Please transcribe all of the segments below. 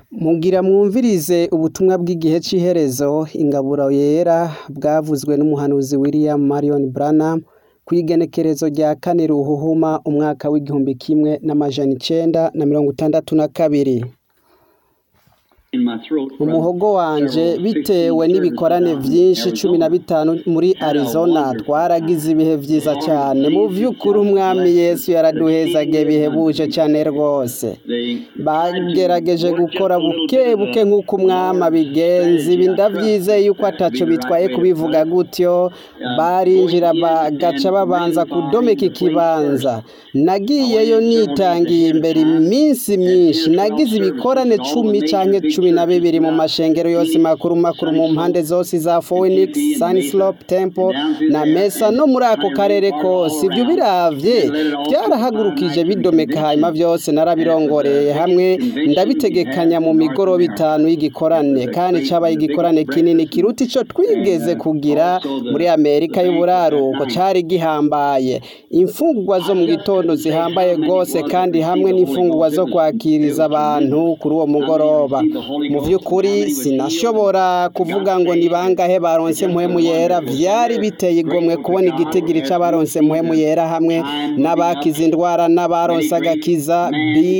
Mugira mwumvirize ubutumwa bw'igihe c'iherezo, ingaburo yera bwavuzwe n'umuhanuzi William Marion Branham kw'igenekerezo rya kane Ruhuhuma umwaka w'igihumbi kimwe n'amajana icenda na mirongo itandatu na kabiri. Mu muhogo wanje bitewe n'ibikorane vyinshi cumi na bitanu muri Arizona twaragize ibihe vyiza cane mu vy'ukuri umwami Yesu yaraduhezagiye bihebuje cane rwose bagerageje gukora buke buke nk'uko umwami abigenza ibi ndavyizeye yuko ataco bitwaye kubivuga gutyo barinjira bagaca babanza kudomeka ikibanza nagiyeyo nitangiye imbere iminsi myinshi nagize ibikorane cumi canke cumi na bibiri mu mashengero yose makuru makuru mu mpande zose za Phoenix, Sunslope, Temple na Mesa no muri ako karere kose ivyo biravye vyarahagurukije bidomeka hanyuma vyose narabirongoreye hamwe ndabitegekanya mu migoroba itanu y'igikorane kandi cabaye igikorane kinini kiruta ico twigeze kugira muri Amerika y'uburaruko cari gihambaye imfungurwa zo mu gitondo zihambaye rwose kandi hamwe n'imfungurwa zo kwakiriza abantu kuri uwo mugoroba mu vy'ukuri sinashobora kuvuga ngo ni bangahe baronse mpwemu yera vyari biteye igomwe kubona igitigiri c'abaronse mpwemu yera hamwe n'abakize indwara n'abaronse agakiza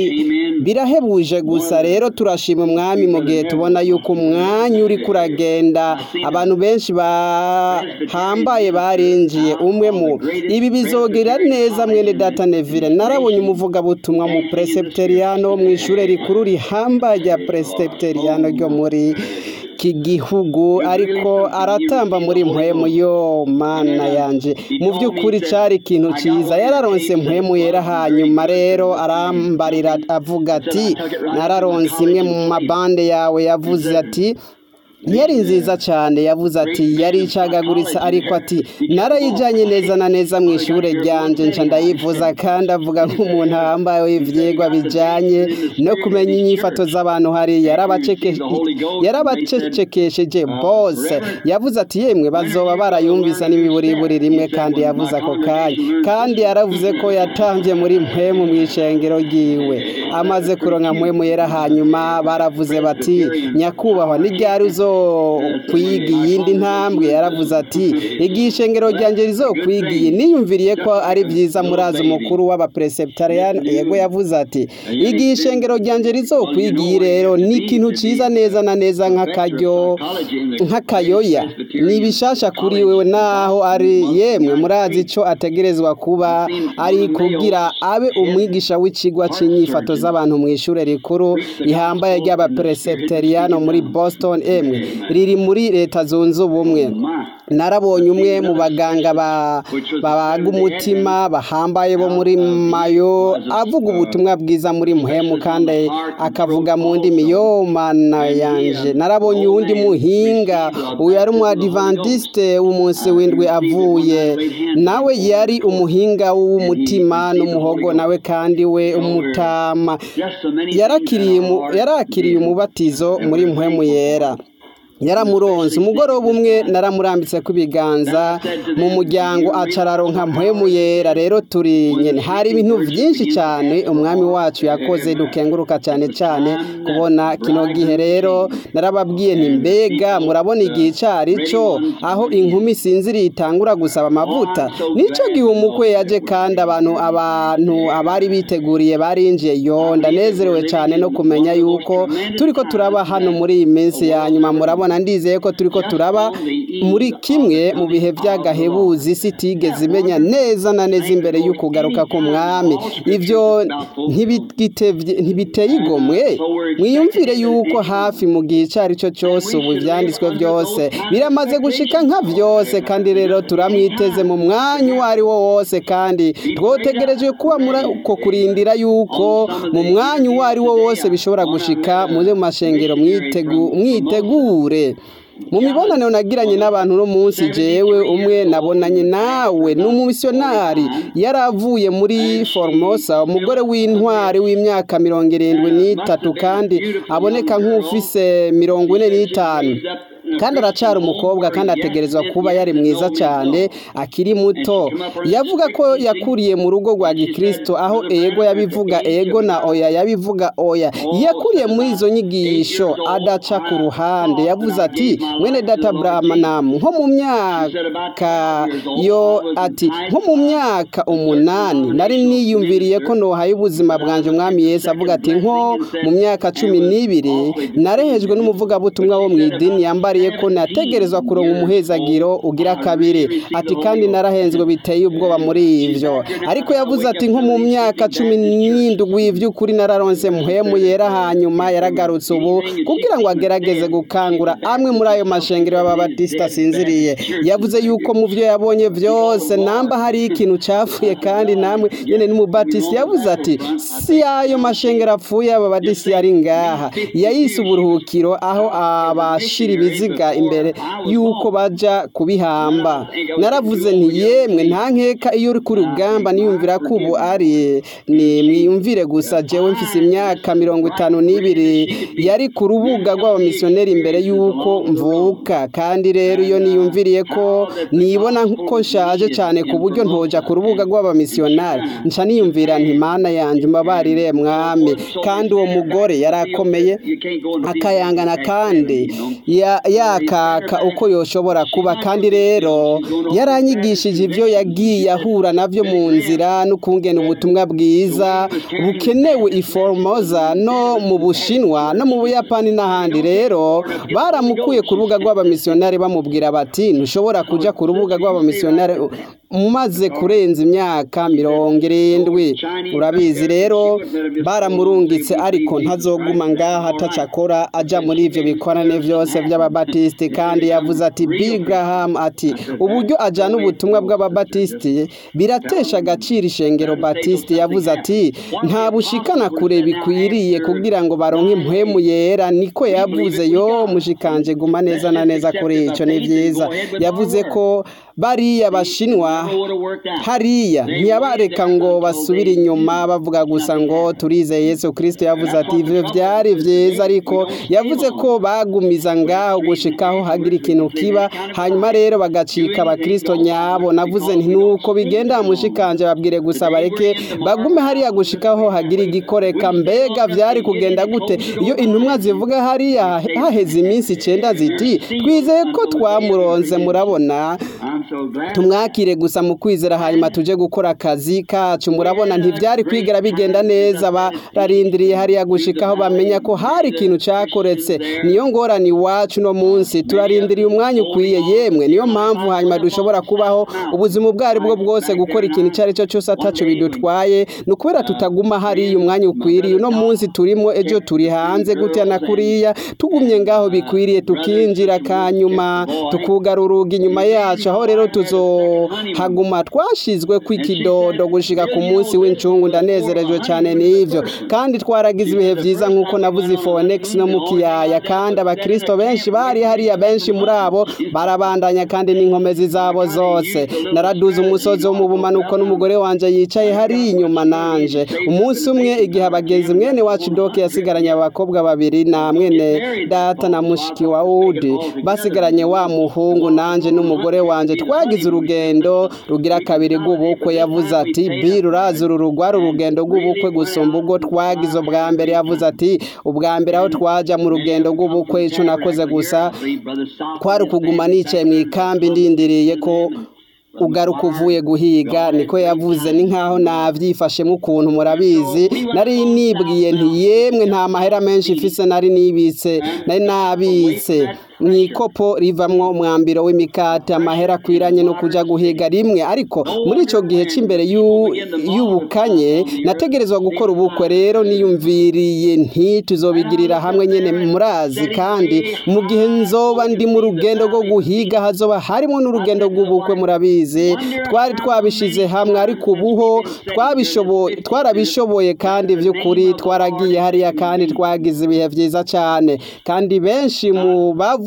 birahebuje gusa rero turashima umwami mu gihe tubona yuko umwanya uriko uragenda abantu benshi bahambaye barinjiye umwe mu ibi bizogira neza mwene data Neville narabonye umuvugabutumwa mu presbyteriano wo mw'ishure rikuru rihambaye rya presbyteriano ryo muri iki gihugu ariko aratamba muri mpwemu yo mana yanje mu by'ukuri cari ikintu ciza yararonse mpwemu yera hanyuma rero arambarira avuga ati nararonse imwe mu mabande yawe yavuze ati yari nziza cyane yavuze ati yari icagaguritse ariko ati narayijanye neza na neza mu ishure ryanje nca ndayivuza kandi avuga nk'umuntu ahambaye ivyigwa bijanye no kumenya inyifato z'abantu hari yarabacecekesheje bose yavuze ati yemwe bazoba barayumvisa n'imiburiburi rimwe kandi yavuze ako kanya kandi yaravuze ko yatamvye muri mpwemu mw'ishengero ryiwe amaze kuronka mpwemu yera hanyuma baravuze bati nyakubahwa ni ryari uzo kwiga iyindi ntambwe yaravuze ati igihe ishengero ryanjye rizokwigiye niyumviriye ko ari byiza murazi umukuru w'abapreseptariyani yego yavuze ati igihe ishengero ryanjye rizokwigiye rero ni ikintu ciza neza na neza nk'akaryo nk'akayoya ni bishasha kuri wewe naho ari yemwe murazi ico ategerezwa kuba ari kugira abe umwigisha w'icigwa c'inyifato z'abantu mu ishure rikuru rihambaye ry'abapreseptariyano muri Boston emwe riri muri leta zunze ubumwe narabonye umwe mu baganga babaga umutima bahambaye bo muri mayo avuga ubutumwa bwiza muri muhemu kandi akavuga mu ndimi yo mana yanje narabonye uwundi muhinga uyu yari umu adventiste w'umunsi w'indwi avuye nawe yari umuhinga w'umutima n'umuhogo nawe kandi we umutama yarakiriye umubatizo muri muhemu yera yaramuronze umugoroba umwe naramurambitse ku biganza mu muryango acararonka mpwemu yera rero turi nyene hari ibintu vyinshi cyane umwami wacu yakoze dukenguruka cyane cyane kubona kino gihe rero narababwiye nti mbega murabona igihe cari co aho inkumi sinziriye itangura gusaba amavuta nico gihe umukwe yaje kandi abantu abantu abari biteguriye barinjiye yo ndanezerewe cyane no kumenya yuko turiko turaba hano muri iyi minsi ya nyuma murabona ndizeye ko turiko turaba muri kimwe mu bihe vy'agahebuzi isi itigeze imenya neza na neza imbere y'ukugaruka k'umwami ivyo ntibiteye igomwe mwiyumvire yuko hafi mu gihe ico ari cyo cyose ubu ivyanditswe vyose biramaze gushika nka vyose kandi rero turamwiteze mu mwanya uwo ari wo wose kandi twotegereje kuba muri uko kurindira yuko mu mwanya uwo ari wo wose bishobora gushika muze mu mashengero mwitegure mu mibonano nagiranye n'abantu no munsi jewe umwe nabonanye nawe n'umumisiyonari yaravuye muri Formosa umugore w'intwari w'imyaka mirongo irindwi n'itatu kandi aboneka nk'ufise mirongo ine n'itanu kandi aracara umukobwa kandi ategerezwa kuba yari mwiza cyane akiri muto yavuga ko yakuriye mu rugo rwa gikristo aho ego yabivuga ego na oya yabivuga oya yakuriye muri izo nyigisho adaca ku ruhande yavuze ati mwene data Branham nko mu myaka yo ati nko mu myaka umunani nari niyumviriye ko nohaye ubuzima bwanje umwami Yesu avuga ati nko mu myaka cumi n'ibiri narehejwe n'umuvugabutumwa wo mu idini yambariye ko nategerezwa kuronka umuhezagiro ugira kabiri ati kandi narahenzwe biteye ubwoba muri ivyo ariko yavuze ati nko mu myaka cumi n'indwi by'ukuri nararonse muhemu yera hanyuma yaragarutse ubu kugira ngo agerageze gukangura amwe muri ayo mashengero y'ababatisita asinziriye yavuze yuko mu byo yabonye byose namba hari ikintu cyafuye kandi namwe nyene n'umubatisi yavuze ati si ayo mashengero apfuye ababadisi ari ngaha yayise uburuhukiro aho abashira ibiziga imbere yuko baja kubihamba naravuze nti yemwe nta nkeka iyo uri ku rugamba niyumvira ko ubu ari ni mwiyumvire gusa jewe mfise imyaka mirongo itanu n'ibiri yari ku rubuga rw'abamisiyoneri imbere y'uko mvuka kandi rero iyo niyumviriye ko nibona ko nshaje cyane ku buryo ntoja ku rubuga rw'abamisiyonari nca niyumvira nti mana yanje mbabarire mwami kandi uwo mugore yari akomeye akayangana kandi yakaka uko yoshobora kuba kandi rero yaranyigishije ibyo yagiye ahura nabyo mu nzira n'ukungena ubutumwa bwiza bukenewe iforomoza no mu bushinwa no mu buyapani n'ahandi rero baramukuye ku rubuga rw'abamisiyonari bamubwira bati ntushobora kujya ku rubuga rw'abamisiyonari umaze kurenza imyaka mirongo irindwi urabizi rero baramurungitse ariko ntazoguma ngaha atacakora ajya muri ibyo bikorane byose by'ababatisiti kandi yavuze ati Graham ati uburyo ajyana ubutumwa bw'ababatisiti biratesha agaciro ishengero batisiti yavuze ati nta bushikana kure bikwiriye kugira ngo baronke impwemu yera niko yavuze yo mushikanje guma neza na neza kuri icyo ni byiza yavuze ko bariya bashinwa hariya ntiyabareka ngo basubire inyuma bavuga gusa ngo turize Yesu kirisito yavuze ati ibyo byari byiza ariko yavuze ko bagumiza ngaho gushikaho hagira ikintu kiba hanyuma rero bagacika abakirisito nyabo navuze nti nuko bigenda mushikanje babwire gusa bareke bagume hariya gushikaho hagira igikoreka mbega byari kugenda gute iyo intumwa zivuga hariya haheze iminsi icyenda ziti twizeye ko twamuronze murabona tumwakire gusa mu kwizera hanyuma tuje gukora akazi kacu murabona ntibyari kwigera bigenda neza bararindiriye hariya gushikaho bamenya ko hari ikintu cyakoretse niyo ngorane iwacu no munsi turarindiriye umwanya ukwiye yemwe niyo mpamvu hanyuma dushobora kubaho ubuzima ubwo ari bwo bwose gukora ikintu icyo ari cyo cyose atacu bidutwaye ni ukubera tutaguma hariya umwanya ukwiriye uno munsi turimo ejo turi hanze gutya na kuriya tugumye ngaho bikwiriye tukinjira kanyuma tukugara urugi inyuma yacu aho rero tuzohaguma twashizwe ku ikidodo gushika ku munsi w'incungu ndanezerejwe cyane n'ivyo kandi twaragize ibihe byiza nk'uko navuze ifonex no mu kiyaya kandi abakristo benshi bari hariya benshi muri abo barabandanya kandi n'inkomezi zabo zose naraduze umusozi wo mu bumanuko n'umugore wanje yicaye hari inyuma nanje umunsi umwe igihe abagenzi mwene wacu doke yasigaranye abakobwa babiri na mwene data na mushiki wa udi basigaranye wa muhungu nanje n'umugore wanje twagize urugendo rugira kabiri rw'ubukwe yavuze ati bi rurazi uru rugwari urugendo rw'ubukwe gusumba ubwo twagize ubwa mbere yavuze ati ubwa mbere aho twaja mu rugendo rw'ubukwe ico nakoze gusa kwari ukuguma nicaye mu ikambi ndindiriye ko ugaruka uvuye guhiga niko yavuze ni nkaho nabyifashemo ukuntu murabizi nari nibwiye nti yemwe nta mahera menshi ifise nari nibitse nari nabitse mu ikopo rivamwo umwambiro w'imikate amahera akwiranye no kuja guhiga rimwe ariko muri ico gihe c'imbere y'ubukanye nategerezwa gukora ubukwe rero niyumviriye nti tuzobigirira hamwe nyene murazi kandi mu gihe nzoba ndi mu rugendo rwo guhiga hazoba harimo n'urugendo rw'ubukwe murabizi twari twabishize hamwe ariko ubuho twabishoboye twarabishoboye kandi vy'ukuri twaragiye hariya kandi twagize ibihe vyiza cane kandi benshi mu bavu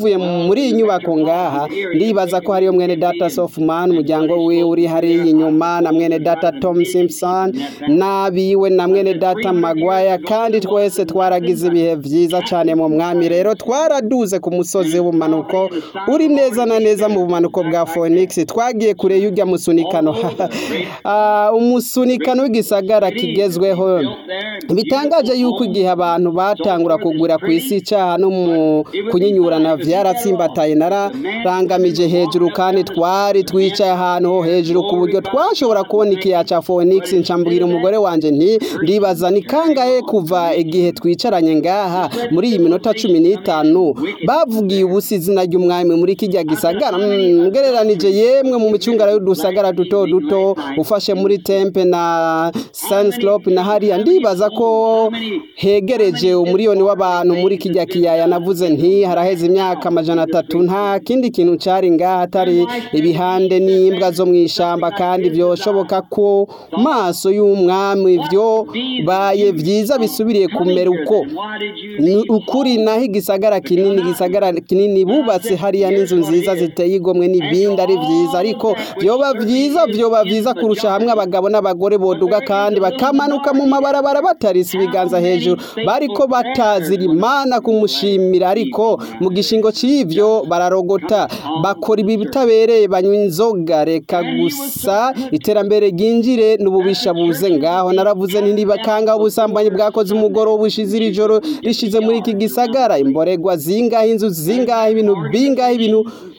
tuvuye muri iyi nyubako ngaha ndibaza ko hariyo mwene data Sofman umuryango wiwe uri hariya inyuma na mwene data Tom Simpson n'abiwe na mwene data Magwaya kandi twese twaragize ibihe vyiza cane mu mwami rero twaraduze ku musozi w'ubumanuko uri neza na neza mu bumanuko bwa Phoenix twagiye kure y'urya musunikano Ah, umusunikano w'igisagara kigezweho bitangaje yuko igihe abantu batangura kugura ku isi icyaha no mu kunyinyurana vyaratsimbataye nararangamije hejuru kandi twari twicaye ahantu ho hejuru ku buryo twashobora kubona ikiya ca Phoenix ncambwira umugore wanje nti ndibaza ni kangahe kuva igihe twicaranye ngaha muri iyi minota cumi n'itanu bavugiye ubusa izina ry'umwami muri kijya gisagara Mm, ngereranije yemwe mu micungara y'udusagara duto duto ufashe muri tempe na Sunslope na hariya ndibaza ko hegereje umuriyoni w'abantu muri kijya kiyaya navuze nti haraheze imyaka amajana atatu nta kindi kintu cari ngaha atari ibihande n'imbwa zo mu ishamba kandi vyoshoboka ko maso y'umwami vyo baye vyiza bisubiriye kumera uko ni ukuri naho igisagara kinini igisagara kinini bubatse hariya n'inzu nziza ziteye igomwe n'ibindi ari vyiza ariko vyoba vyiza vyoba vyiza kurusha hamwe abagabo n'abagore boduga kandi bakamanuka mu mabarabara batarisa ibiganza hejuru bariko batazira imana kumushimira ariko mu gishingo c'ivyo bararogota bakora ibi bitabereye banywa inzoga reka gusa iterambere ryinjire n'ububisha buze ngaho naravuze nti ntibakanga ubusambanyi bwakoze umugoroba ushize iri joro rishize muri iki gisagara imboregwa zingahe inzu zingahe ibintu bingahe ibintu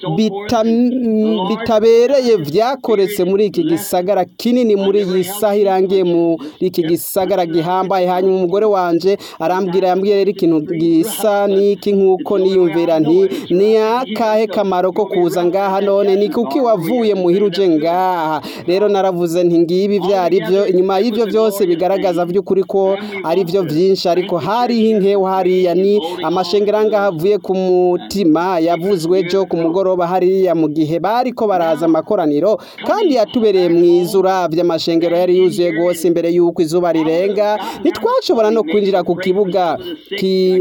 bita- bitabereye vyakoretse muri iki gisagara kinini muri iyi saha irangiye muri iki gisagara gihambaye hanyuma umugore wanje arambwira yambwiye rero ikintu gisa n'iki nk'uko niyumvira nti ni akahe kamaro ko kuza ngaha none ni kuki wavuye muhira uje ngaha rero naravuze nti ngibi vyari byo inyuma y'ivyo vyose bigaragaza vy'ukuri ko ari vyo vyinshi ariko hariho inkeho hariya ni amashengero angaha avuye ku mutima yavuzwe jo ku mugoroba hariya mu gihe bariko baraza amakoraniro kandi yatubereye mwiza uravye amashengero yari yuzuye rwose imbere y'uko izuba rirenga ntitwashobora no kwinjira ku kibuga ki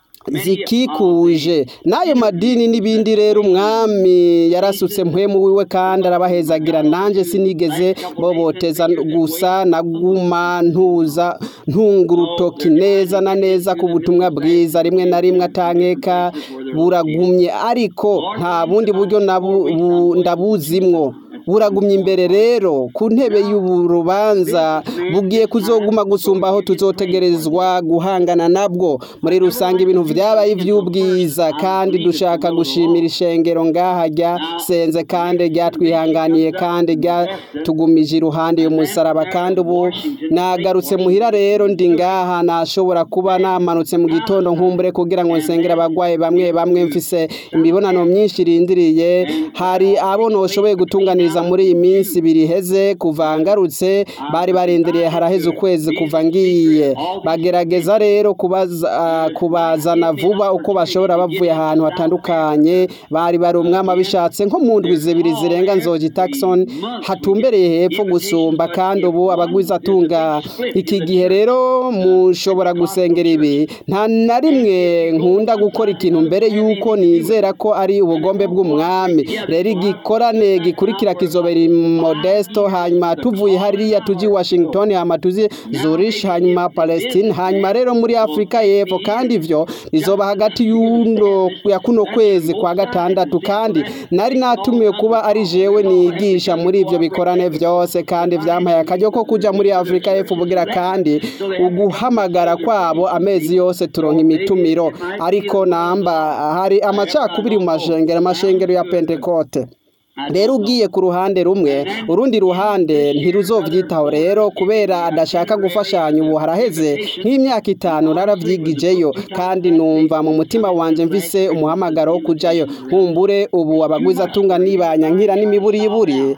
zikikuje n'ayo madini n'ibindi rero umwami yarasutse mpwemu wiwe kandi arabahezagira nanje sinigeze boboteza gusa naguma ntuza ntunga urutoki neza na neza ku butumwa bwiza rimwe na rimwe atankeka buragumye ariko nta bundi buryo nabu- bu- ndabuzimwo buragumye imbere rero ku ntebe y'urubanza bugiye kuzoguma gusumba aho tuzotegerezwa guhangana nabwo muri rusange ibintu vyabaye ivy'ubwiza kandi dushaka gushimira ishengero ngaha ryasenze kandi ryatwihanganiye kandi ryatugumije iruhande y'umusaraba kandi ubu nagarutse muhira rero ndi ngaha nashobora kuba namanutse mu gitondo nkumbure kugira ngo nsengere abagwayi bamwe bamwe mfise imibonano myinshi irindiriye hari abo noshoboye gutunganiriza muri iyi minsi ibiri iheze kuva ngarutse bari barindiriye haraheze ukwezi kuva ngiye bagerageza rero kubaza, ah, kubazana vuba uko bashobora bavuye ahantu hatandukanye bari bari umwami abishatse nko mu ndwi zibiri zirenga nzoji Taxon hatumbereye hepfo gusumba kandi ubu abagwiza atunga iki gihe rero mushobora gusengera ibi nta na rimwe nkunda gukora ikintu mbere yuko nizera ko ari ubugombe bw'umwami rero igikorane gikurikira kizobera i modesto hanyuma tuvuye hariya tuji washington hanyuma tuzi zurich hanyuma palestine hanyuma rero muri afurika y'epfo kandi ivyo bizoba hagati y'uno ya kuno kwezi kwa gatandatu kandi nari natumiwe kuba ari jewe nigisha muri ivyo bikorane vyose kandi vyampaye akaryo ko kuja muri afurika y'epfo bugira kandi uguhamagara kwabo amezi yose turonka imitumiro ariko namba hari amacakubiri mu mashengero amashengero ya pentekote rero ugiye ku ruhande rumwe urundi ruhande ntiruzovyitaho rero kubera adashaka gufashanya ubu haraheze nk'imyaka itanu naravyigijeyo kandi numva mu mutima wanje mvise umuhamagaro wo kujayo nkumbure ubu abagwiza atunga nibanya nkira n'imiburiburi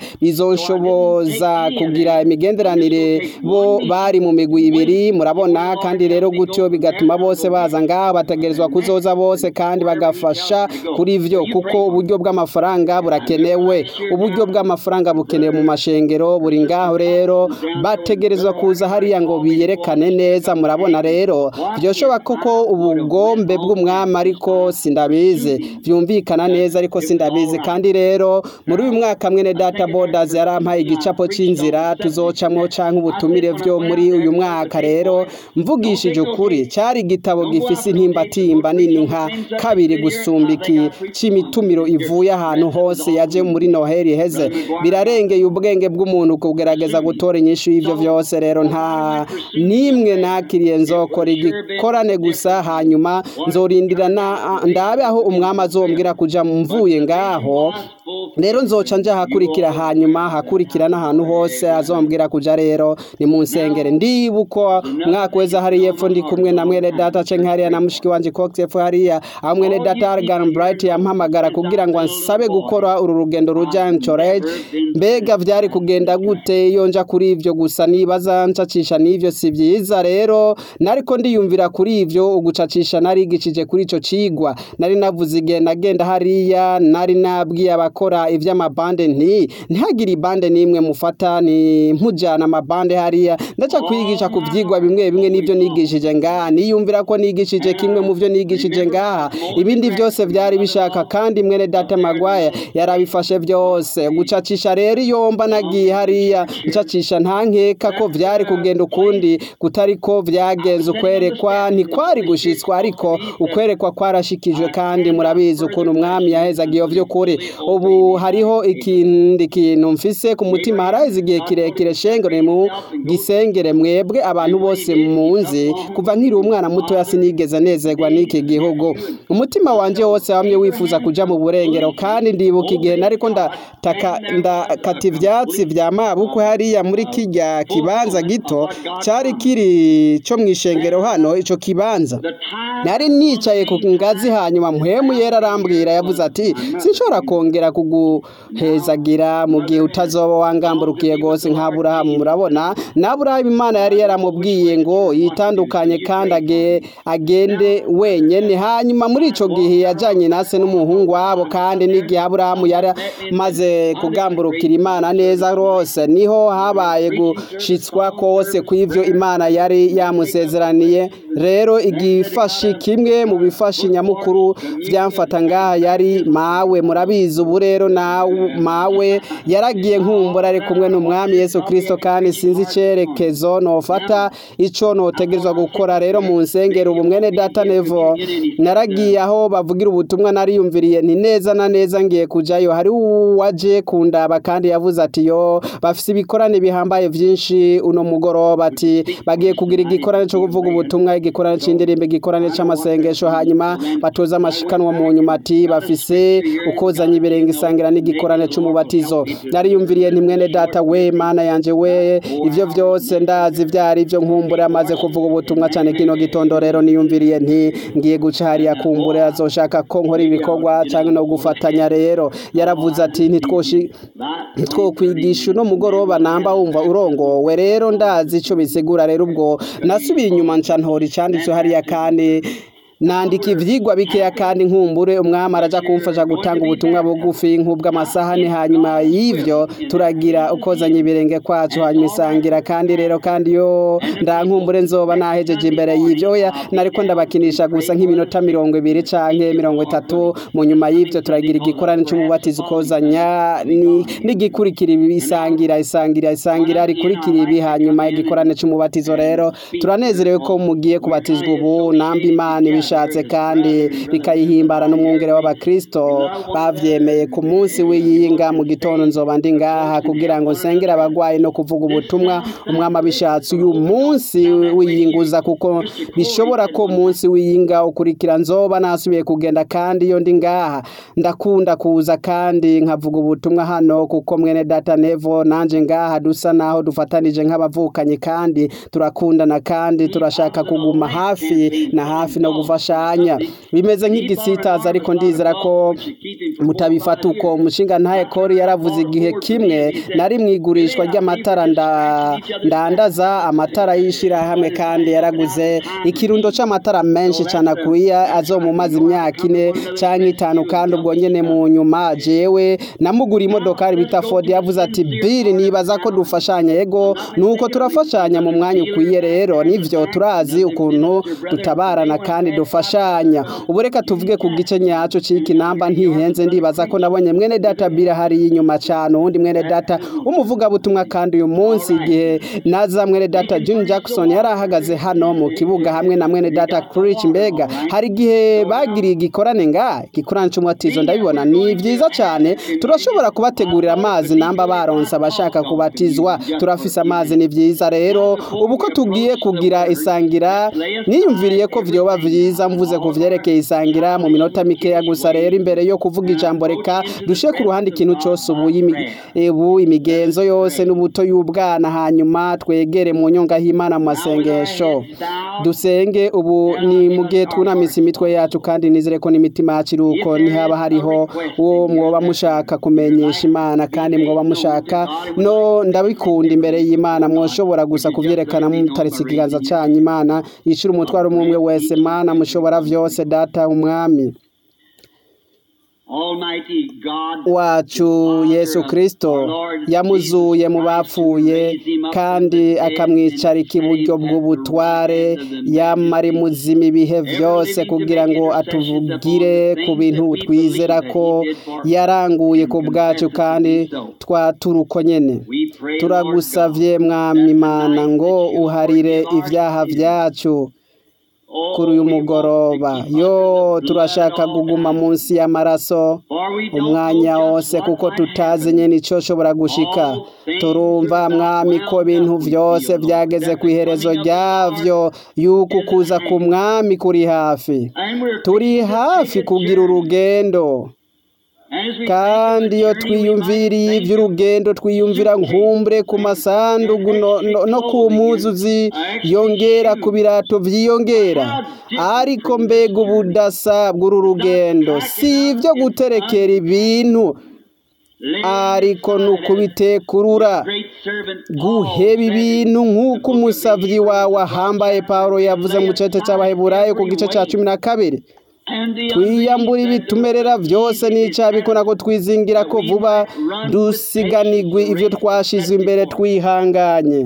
bizoshoboza kugira imigenderanire bo bari mu migwi ibiri murabona kandi rero gutyo bigatuma bose baza ngaho bategerezwa kuzoza bose kandi bagafasha kuri vyo kuko uburyo bw'amafaranga burakenewe busanzwe uburyo bw'amafaranga bukenewe mu mashengero buri ngaho rero bategerezwa kuza hariya ngo biyerekane neza murabona rero byoshoba koko ubugombe bw'umwami ariko sindabizi byumvikana neza ariko sindabizi kandi rero muri uyu mwaka mwene data borders yarampaye igicapo cy'inzira tuzocamwo canke ubutumire vyo muri uyu mwaka rero mvugishije ukuri cyari igitabo gifise intimbatimba nini nka kabiri gusumba iki c'imitumiro ivuye ahantu hose yaje muri noheli heze birarengeye ubwenge bw'umuntu kugerageza gutora inyishu y'ivyo vyose rero nta nimwe nakiriye nzokora igikorane gusa hanyuma nzorindira na ndabe aho umwami azombwira kuja mvuye ngaho rero nzoca nja hakurikira hanyuma hakurikira n'ahantu hose azombwira kuja rero ni mu nsengere ndibuko mwaka weza hari yepfo ndi kumwe na mwene data cenke hariya na mushiki wanje Cox yepfo hariya aho mwene data Argan Bright yampamagara kugira ngo nsabe gukora uru rugendo ruja Anchorage mbega vyari kugenda gute iyo nja kuri ivyo gusa nibaza ncacisha n'ivyo si vyiza rero nariko ndiyumvira kuri ivyo ugucacisha narigishije kuri ico cigwa nari navuze igihe nagenda hariya nari nabwiye abakora ivy'amabande nti ntihagire ibande n'imwe mufata ni mpujana amabande hariya ndaca kwigisha ku vyigwa bimwe bimwe n'ivyo nigishije ngaha niyumvira ko nigishije kimwe mu vyo nigishije ngaha ibindi vyose vyari bishaka kandi mwene data magwaya yarabifashe vyose gucacisha rero iyo mba nagiye hariya ncacisha nta nkeka ko vyari kugenda ukundi kutari ko vyagenze ukwerekwa ntikwari gushitswa ariko ukwerekwa kwarashikijwe kandi murabizi ukuntu umwami yahezaga iyo vy'ukuri ubu hariho ikindi kintu mfise ku mutima haraheze igihe kirekire shengere mu gisengere mwebwe abantu bose munzi kuva nkiri umwana mutoya sinigeze nezerwa n'iki gihugu umutima wanje wose wamye wifuza kuja mu burengero kandi ndibuka igihe nariko ndataka ndakata ivyatsi vya mabukwe hariya muri kirya kibanza gito cari kiri co mw'ishengero hano ico kibanza nari nicaye ku ngazi hanyuma mpwemu yera arambwira yavuze ati sinshobora kongera kuguhezagira mu gihe utazoba wangamburukiye gose nk'aburahamu murabona n'aburahamu imana yari yaramubwiye ngo yitandukanye kandi age, agende wenyene hanyuma muri ico gihe yajanye nase n'umuhungu wabo kandi n'igihe aburahamu yari maze kugamburukira imana neza rwose niho habaye gushitswa kose kw'ivyo imana yari yamusezeraniye rero igifashi kimwe mu bifashi nyamukuru vyamfata ngaha yari mawe murabizi ubu rero na mawe yaragiye nkumbura ari kumwe n'umwami Yesu Kristo kandi sinzi icerekezo nofata ico notegerezwa gukora rero mu nsengero ubu mwene data nevo naragiye aho bavugira ubutumwa nariyumviriye nti neza na neza ngiye kujayo hari uwaje kundaba kandi yavuze ati yo bafise ibikorane bihambaye vyinshi uno mugoroba ati bagiye kugira igikorane co kuvuga ubutumwa igikorane c'indirimbo igikorane c'amasengesho hanyuma batoza amashikanwa mu nyuma ati bafise ukozanya ibirenge isangira n'igikorane c'umubatizo nariyumviriye nti mwene data we mana yanje we ivyo vyose ndazi vyari ivyo nkumbure amaze kuvuga ubutumwa cane kino gitondo rero niyumviriye nti ngiye guca hariya kumbure azoshaka ko nkora ibikorwa canke no gufatanya rero yaravuze ati ntitwoshi ntitwokwigisha uno mugoroba namba wumva urongowe rero ndazi ico bisigura rero ubwo nasubiye inyuma nca ntora icanditswe hariya kandi nandika ivyigwa bikeya kandi nkumbure umwami araja kumfasha gutanga ubutumwa bugufi nk'ubw'amasahani hanyuma y'ivyo turagira ukozanya ibirenge kwacu hanyuma isangira kandi rero kandi yo ndankumbure nzoba nahejeje imbere y'ivyo oya nariko ndabakinisha gusa nk'iminota mirongo ibiri canke mirongo itatu mu nyuma y'ivyo turagira igikorane c'umubatizo ukozanya n'igikurikira ibi isangira isangira isangira rikurikira ibi hanyuma igikorane c'umubatizo rero turanezerewe ko mugiye kubatizwa ubu namba imana ibishatse kandi bikayihimbara n'umwungere w'abakristo bavyemeye ku munsi w'iyinga mu gitondo nzoba ndi ngaha kugira ngo nsengere abagwayi no kuvuga ubutumwa umwami abishatse uyu munsi w'iyinguza kuko bishobora ko munsi w'iyinga ukurikira nzoba nasubiye kugenda kandi iyo ndi ngaha ndakunda kuza kandi nkavuga ubutumwa hano kuko mwene data nevo nanje ngaha dusa naho dufatanije nk'abavukanyi kandi turakundana kandi turashaka kuguma hafi na hafi no gufasha dufashanya bimeze nk'igisitaza ariko ndizera ko mutabifata uko umushinga ntaye kori yaravuze igihe kimwe nari mu igurishwa ry'amatara ndandaza amatara y'ishyirahamwe kandi yaraguze ikirundo cy'amatara menshi cyane akwiye azomumaze imyaka ine cyangwa itanu kandi ubwo nyine mu nyuma jewe namugura imodokari bita ford yavuze ati biri nibaza ko dufashanya yego nuko turafashanya mu mwanya ukwiye rero nivyo turazi ukuntu dutabarana kandi dufashanya ubu reka tuvuge ku gice nyaco c'iki namba ntihenze ndibaza ko nabonye mwene data bira hari inyuma cyane uwundi mwene data umuvugabutumwa kandi uyu munsi igihe naza mwene data June Jackson yari ahagaze hano mu kibuga hamwe na mwene data Crich mbega hari igihe bagiriye igikorane nga gikorane cy'umwatizo ndabibona ni byiza cyane turashobora kubategurira amazi namba baronse abashaka kubatizwa turafise amazi ni byiza rero ubu ko tugiye kugira isangira niyumviriye ko vyoba vyiza mvuze ku vyerekeye isangira mu minota mikeya gusa rero imbere yo kuvuga ijambo reka dushe ku ruhande ikintu cyose ubu ubu imigenzo yose n'ubuto y'ubwana hanyuma twegere mu nyonga y'Imana mu masengesho dusenge ubu ni mu gihe twunamise imitwe yacu kandi nizere ko n'imitima yacu iruko ntihaba hariho uwo mwoba mushaka kumenyesha Imana kandi mwoba mushaka no ndabikunda imbere y'Imana mwoshobora gusa kuvyerekana mutaritse ikiganza canyu Imana yishura umutwaro umwe wese Mana mushobora vyose data umwami wacu yesu kirisito yamuzuye mu bapfuye kandi akamwicarika iburyo bw'ubutware yamara imuzima ibihe byose kugira ngo atuvugire ku bintu twizera ko yaranguye ku bwacu kandi twaturuko nyine turagusavye mwami imana ngo uharire ibyaha byacu kuri uyu mugoroba yo turashaka kuguma munsi y'amaraso umwanya wose kuko tutazi nyine icyo ushobora gushika turumva mwami ko ibintu byose byageze ku iherezo ryabyo yuko ukuza ku mwami kuri hafi turi hafi kugira urugendo kandi iyo twiyumviriye iby'urugendo twiyumvira nkumbure ku masandugu no ku mpuzuzi yongera ku birato byiyongera ariko mbega ubudasa bw'uru rugendo si ibyo guterekera ibintu ariko ni ukubitekurura guheba ibintu nk'uko umusabyi wawe ahambaye paul yavuze mu cyete cy'abaheburayo ku gice cya cumi na kabiri twiyambura ibitumerera byose n'icyabikora ko twizingira ko vuba dusiganigwe ibyo twashize imbere twihanganye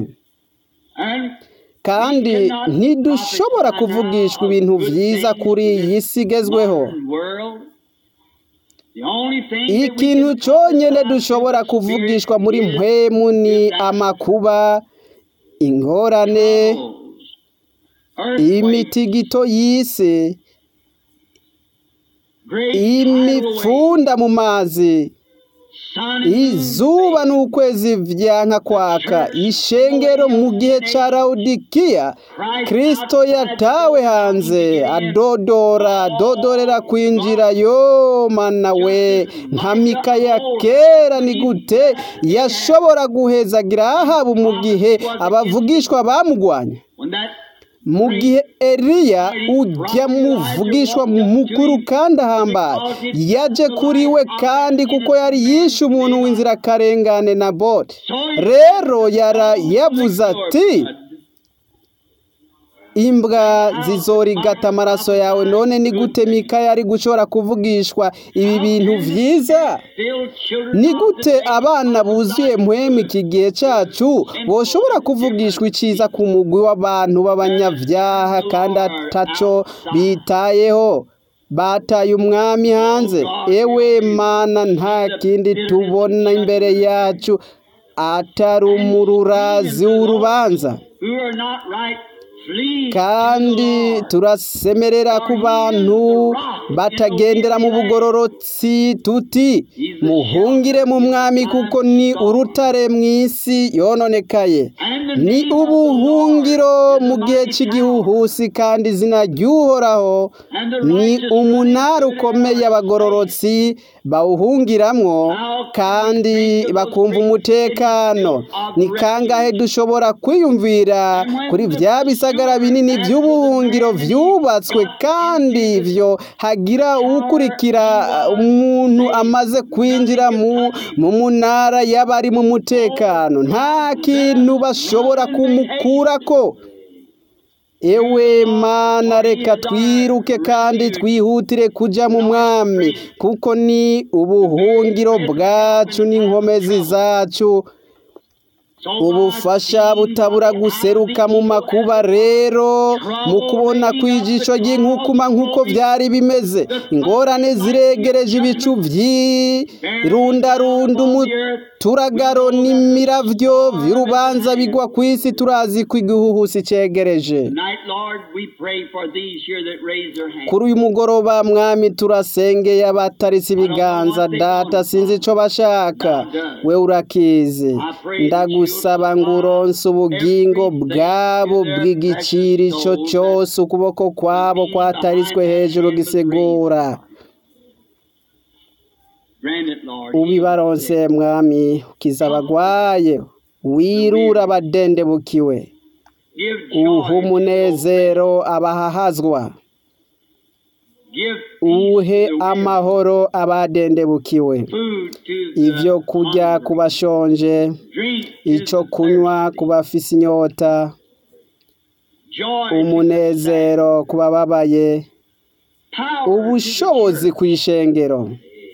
kandi ntidushobora kuvugishwa ibintu byiza kuri iyi si igezweho ikintu cyonyine dushobora kuvugishwa muri mpemu ni amakuba ingorane imitigito y'isi imipfunda mu mazi izuba n'ukwezi byanka kwaka ishengero mu gihe cya rawudikiya kirisito yatawe hanze adodora adodorera kwinjira yo mana we nka mikaya kera ni gute yashobora guhezagira ahabu mu gihe abavugishwa bamugwanya mu gihe Eliya ujya muvugishwa mukuru kandi ahambaye yaje kuri we kandi kuko yari yishe umuntu w'inzirakarengane na bote rero yara yavuze ati imbwa zizorigata amaraso yawe none ni gute mikaya ari gushobora kuvugishwa ibi bintu byiza ni gute abana buzuye muhemu iki gihe cyacu boshobora kuvugishwa iciza ku mugwi w'abantu b'abanyabyaha kandi ataco bitayeho bataye umwami hanze ewe mana nta kindi tubona imbere yacu atari umururazi w'urubanza kandi turasemerera ku bantu batagendera mu bugororotsi tuti muhungire mu mwami kuko ni urutare mu isi yononekaye ni ubuhungiro mu gihe cy'igihuhusi kandi izina ry'uhoraho ni umunara ukomeye abagororotsi bawuhungiramwo kandi bakumva umutekano ni kangahe dushobora kwiyumvira kuri bya bisagara ibisagara binini by'ubuhungiro byubatswe kandi ivyo hagira uwukurikira umuntu amaze kwinjira mu mu munara y'abari mu mutekano nta kintu bashobora kumukurako ewe mana reka twiruke kandi twihutire kuja mu mwami kuko ni ubuhungiro bwacu n'inkomezi zacu ubufasha butabura guseruka mu makuba rero mu kubona kw'ijisho ry'inkukuma nk'uko byari bimeze ingorane ziregereje ibicu by'irundarunda umuturagaro n'imiravyo vy'urubanza bigwa ku isi turazi ko igihuhusi cegereje Tonight, Lord, we pray for these here that raise their hands. kuri uyu mugoroba mwami turasengeye abataritse ibiganza data sinzi ico bashaka we urakizi ndagusaba ngo uronse ubugingo bwabo bw'igiciro ico cose ukuboko kwabo kwataritswe hejuru gisigura Grant it, Lord. ubibaronse mwami ukiza abagwaye wirura abadendebukiwe Give joy. uha umunezero abahahazwa Give peace uhe to the weary. amahoro abadendebukiwe Food to the ivyo kurya hungry. ku bashonje Drink to ico the kunywa thirsty. ku bafise inyota Joy to the umunezero ku bababaye sad. Power to the ubushobozi church. ku ishengero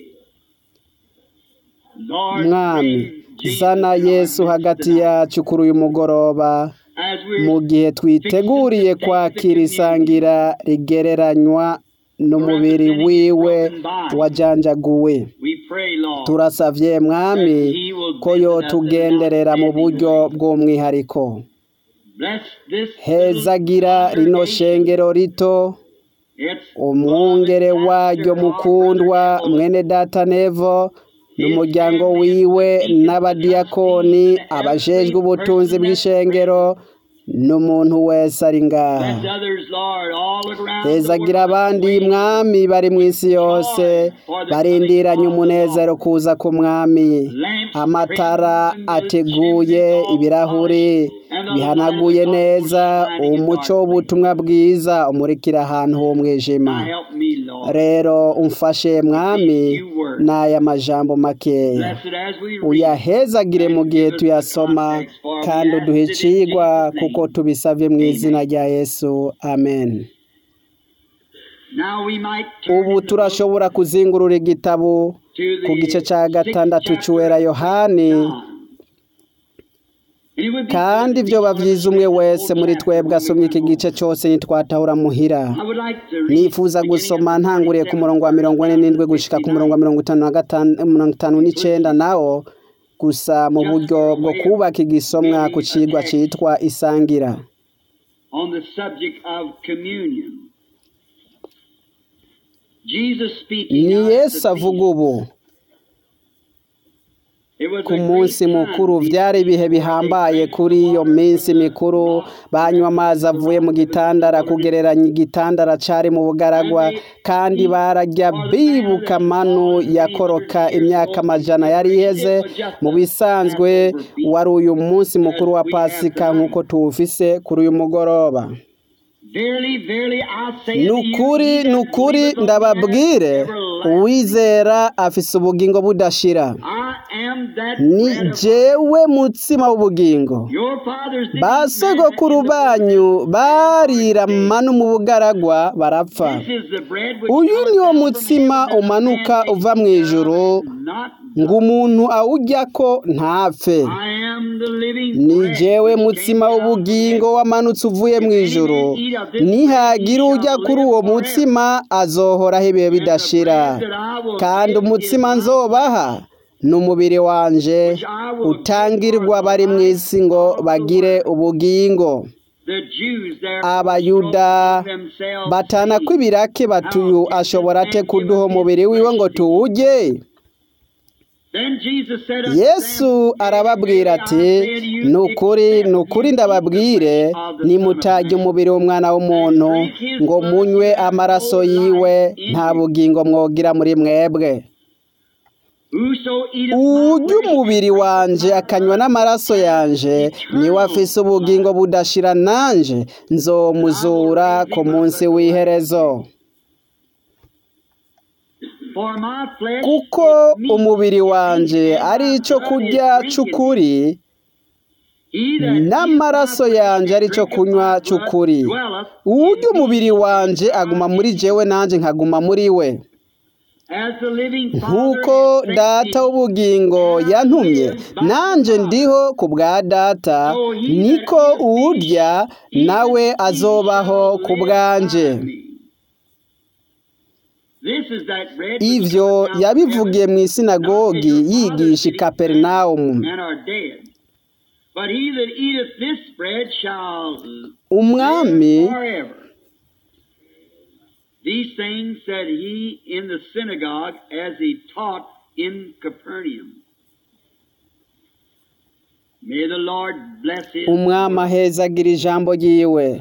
Lord, mwami bring Jesus zana in our yesu midst hagati tonight. yacu kuri uyu mugoroba As we're mu gihe twiteguriye kwakira isangira rigereranywa n'umubiri wiwe wajanjaguwe we pray, Lord, turasavye mwami ko yotugenderera mu buryo bw'umwihariko bless this hezagira little rino congregation. shengero rito It's umwungere one waryo pastor, mukundwa our mwene data nevo n'umuryango wiwe n'abadiyakoni abajejwe ubutunzi bw'ishengero n'umuntu wese ari ngaha Bless others, Lord, all around the hezagira world. abandi mwami bari mu isi yose barindiranye umunezero kuza ku mwami amatara ateguye ibirahuri bihanaguye neza umuco w'ubutumwa bwiza umurikira ahantu h'umwijima Now help me, Lord. rero umfashe mwami n'aya majambo makeya Bless it as we read. uyahezagire mu gihe tuyasoma kandi uduhe icigwa kuko tubisavye mu izina rya yesu amen Now we might turn ubu in the turashobora kuzingurura igitabo book to the ku gice ca sixth gatandatu chapter c'uwera of yohani John. And it would be kandi good vyoba if we vyiza umwe read the wese whole muri chapter twebwe when we asomye iki went gice home. cose ntitwatahura muhira I would like to read nifuza beginning gusoma of the ntanguriye ku 47th murongo wa mirongo ine verse n'indwi gushika ku murongo wa 59. mirongo itanu na gatanu mirongo itanu n'icenda nawo gusa mu buryo bwo kubaka igisomwa ku cigwa citwa isangira on the subject of communion. Jesus speaking ni out at yesu the avuga feast. ubu It was ku a great munsi time mukuru these byari ibihe people bihambaye drank kuri the iyo water minsi from the mikuru rock banywa amazi avuye mu gitandara kugereranya igitandara cari mu bugaragwa kandi bararya bibuka manu yakoroka imyaka amajana yari iheze mu bisanzwe wari uyu munsi mukuru wa pasika nk'uko tuwufise kuri uyu mugoroba Verily, verily, I say ni unto you, ukuri he that ni ukuri believeth on me ndababwire hath everlasting uwizera afise ubugingo budashira I am that ni bread of jewe mutsima w'ubugingo Your fathers did ba eat manna sogokuru in the banyu wilderness, barira and are dead. manu mu bugaragwa barapfa This is the bread which uyu cometh niwo down from mutsima heaven, that a umanuka man may uva mu eat ijuru thereof and not ngo die. umuntu awujyako ntapfe I am the living ni bread jewe which mutsima came down from w'ubugingo heaven. wamanutse uvuye mu If any ijuru man eat of this bread, he nihagira ujya shall kuri live uwo forever. mutsima azohoraho ibihe And the bidashira bread that I will kandi give is umutsima my nzobaha ni umubiri wanje which I will give utangirwa for the bari mu life isi ngo of the bagire world. ubugingo The Jews therefore abayuda strove among themselves, batana saying, kw'ibirake batuyu How can ashobora this ate man give kuduha us his umubiri wiwe flesh ngo to eat? tuwurye Then Jesus said unto yesu them, arababwira Verily I ati say unto you, ni ukuri except ni ukuri you eat the ndababwire flesh of the Son of nimutarya Man, umubiri w'umwana w'umuntu and drink his ngo blood, munywe you have amaraso no yiwe life in nta you. bugingo mwogira muri mwebwe Whoso eateth my urya flesh umubiri wanje akanywa n'amaraso yanje niwe afise ubugingo budashira nanje nzomuzura ku munsi w'iherezo For my flesh kuko is meat umubiri wanje indeed, ari and ico my blood kurya is drink c'ukuri indeed. He that eateth n'amaraso my flesh yanje and ari co drinketh kunywa my blood c'ukuri dwelleth urya in me, umubiri wanje aguma muri jewe nanje nkaguma muri we as the living Father nk'uko hath sent data me, w'ubugingo yantumye nanje ndiho ku bwa data niko uwurya nawe azobaho ku bwanje This is that bread which ivyo cometh down from yabivugiye heaven, mu not isinagogi as your fathers yigisha i did kaperinawumu and are dead. But he that eateth this bread shall umwami live forever. These things said he in the synagogue as he taught in Capernaum. May the Lord bless his umwami ahezagira ijambo ryiwe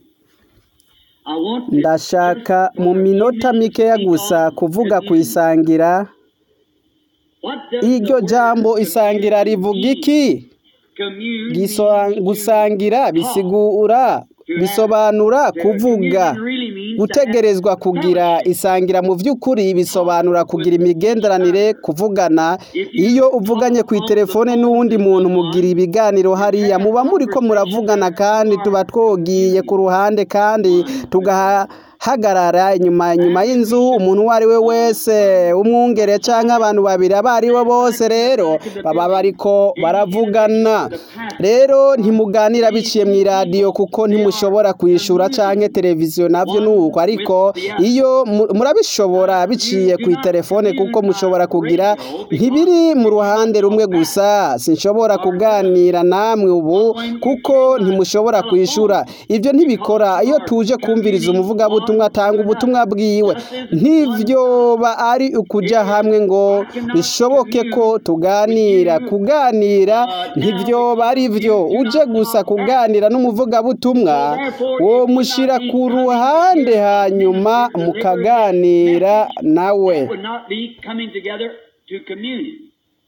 I want to ndashaka just mu for a few minota minutes mikeya speak gusa on kuvuga ku communion. isangira What does iryo the word jambo isangira communion rivuga mean? iki Commune Gisoa- means to gusangira talk. bisigura bisobanura kuvuga gutegerezwa kugira isangira mu by'ukuri bisobanura kugira imigenderanire kuvugana iyo uvuganye ku itelefone n'uwundi muntu mugira ibiganiro hariya muba muri ko muravugana kandi tuba twogiye ku ruhande kandi tugahagarara inyuma inyuma y'inzu umuntu uwo ari we wese umwungere cyangwa abantu babiri abo ari bo bose rero baba bariko baravugana rero ntimuganira biciye mu iradiyo kuko ntimushobora kuyishura cyangwa televiziyo nabyo ni uko ariko iyo mu- murabishobora biciye ku itelefone kuko mushobora kugira ntibiri mu ruhande rumwe gusa sinshobora kuganira namwe ubu kuko ntimushobora kuyishura ibyo ntibikora iyo tuje kumviriza umuvugabutumwa atanga ubutumwa bwiwe ntibyoba ari ukujya hamwe ngo bishoboke ko tuganira kuganira ntibyoba ari byo uje gusa kuganira n'umuvugabutumwa wo mushyira ku ruhande hanyuma mukaganira nawe That would not be coming together to communion.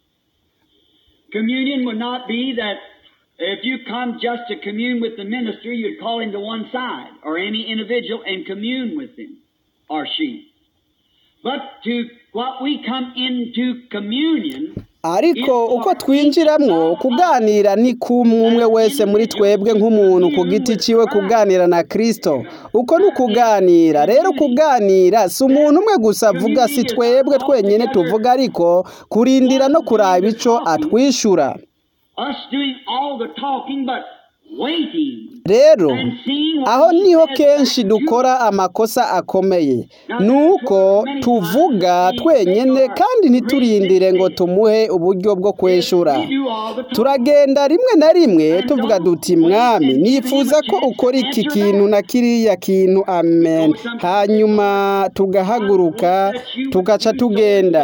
Communion would not be that if you come just to commune with the minister, you'd call him to one side, or any individual, and commune with him, or she. But to what we come into communion, ariko uko twinjiramwo kuganira ni kumwe umwe wese muri twebwe nk'umuntu ku giti ciwe kuganira na kristo uko ni ukuganira rero kuganira si umuntu umwe gusa avuga si twebwe twenyine tuvuga ariko kurindira no kuraba ico atwishura us doing all the talking, but waiting rero and seeing what aho he niho says kenshi back to dukora amakosa akomeye nuko tuvuga twenyine kandi ntiturindire ngo tumuhe uburyo bwo kweshura We do all the talking. turagenda rimwe na rimwe tuvuga duti mwami nifuza ko ukora iki kintu na kiriya kintu amen hanyuma tugahaguruka tugaca tugenda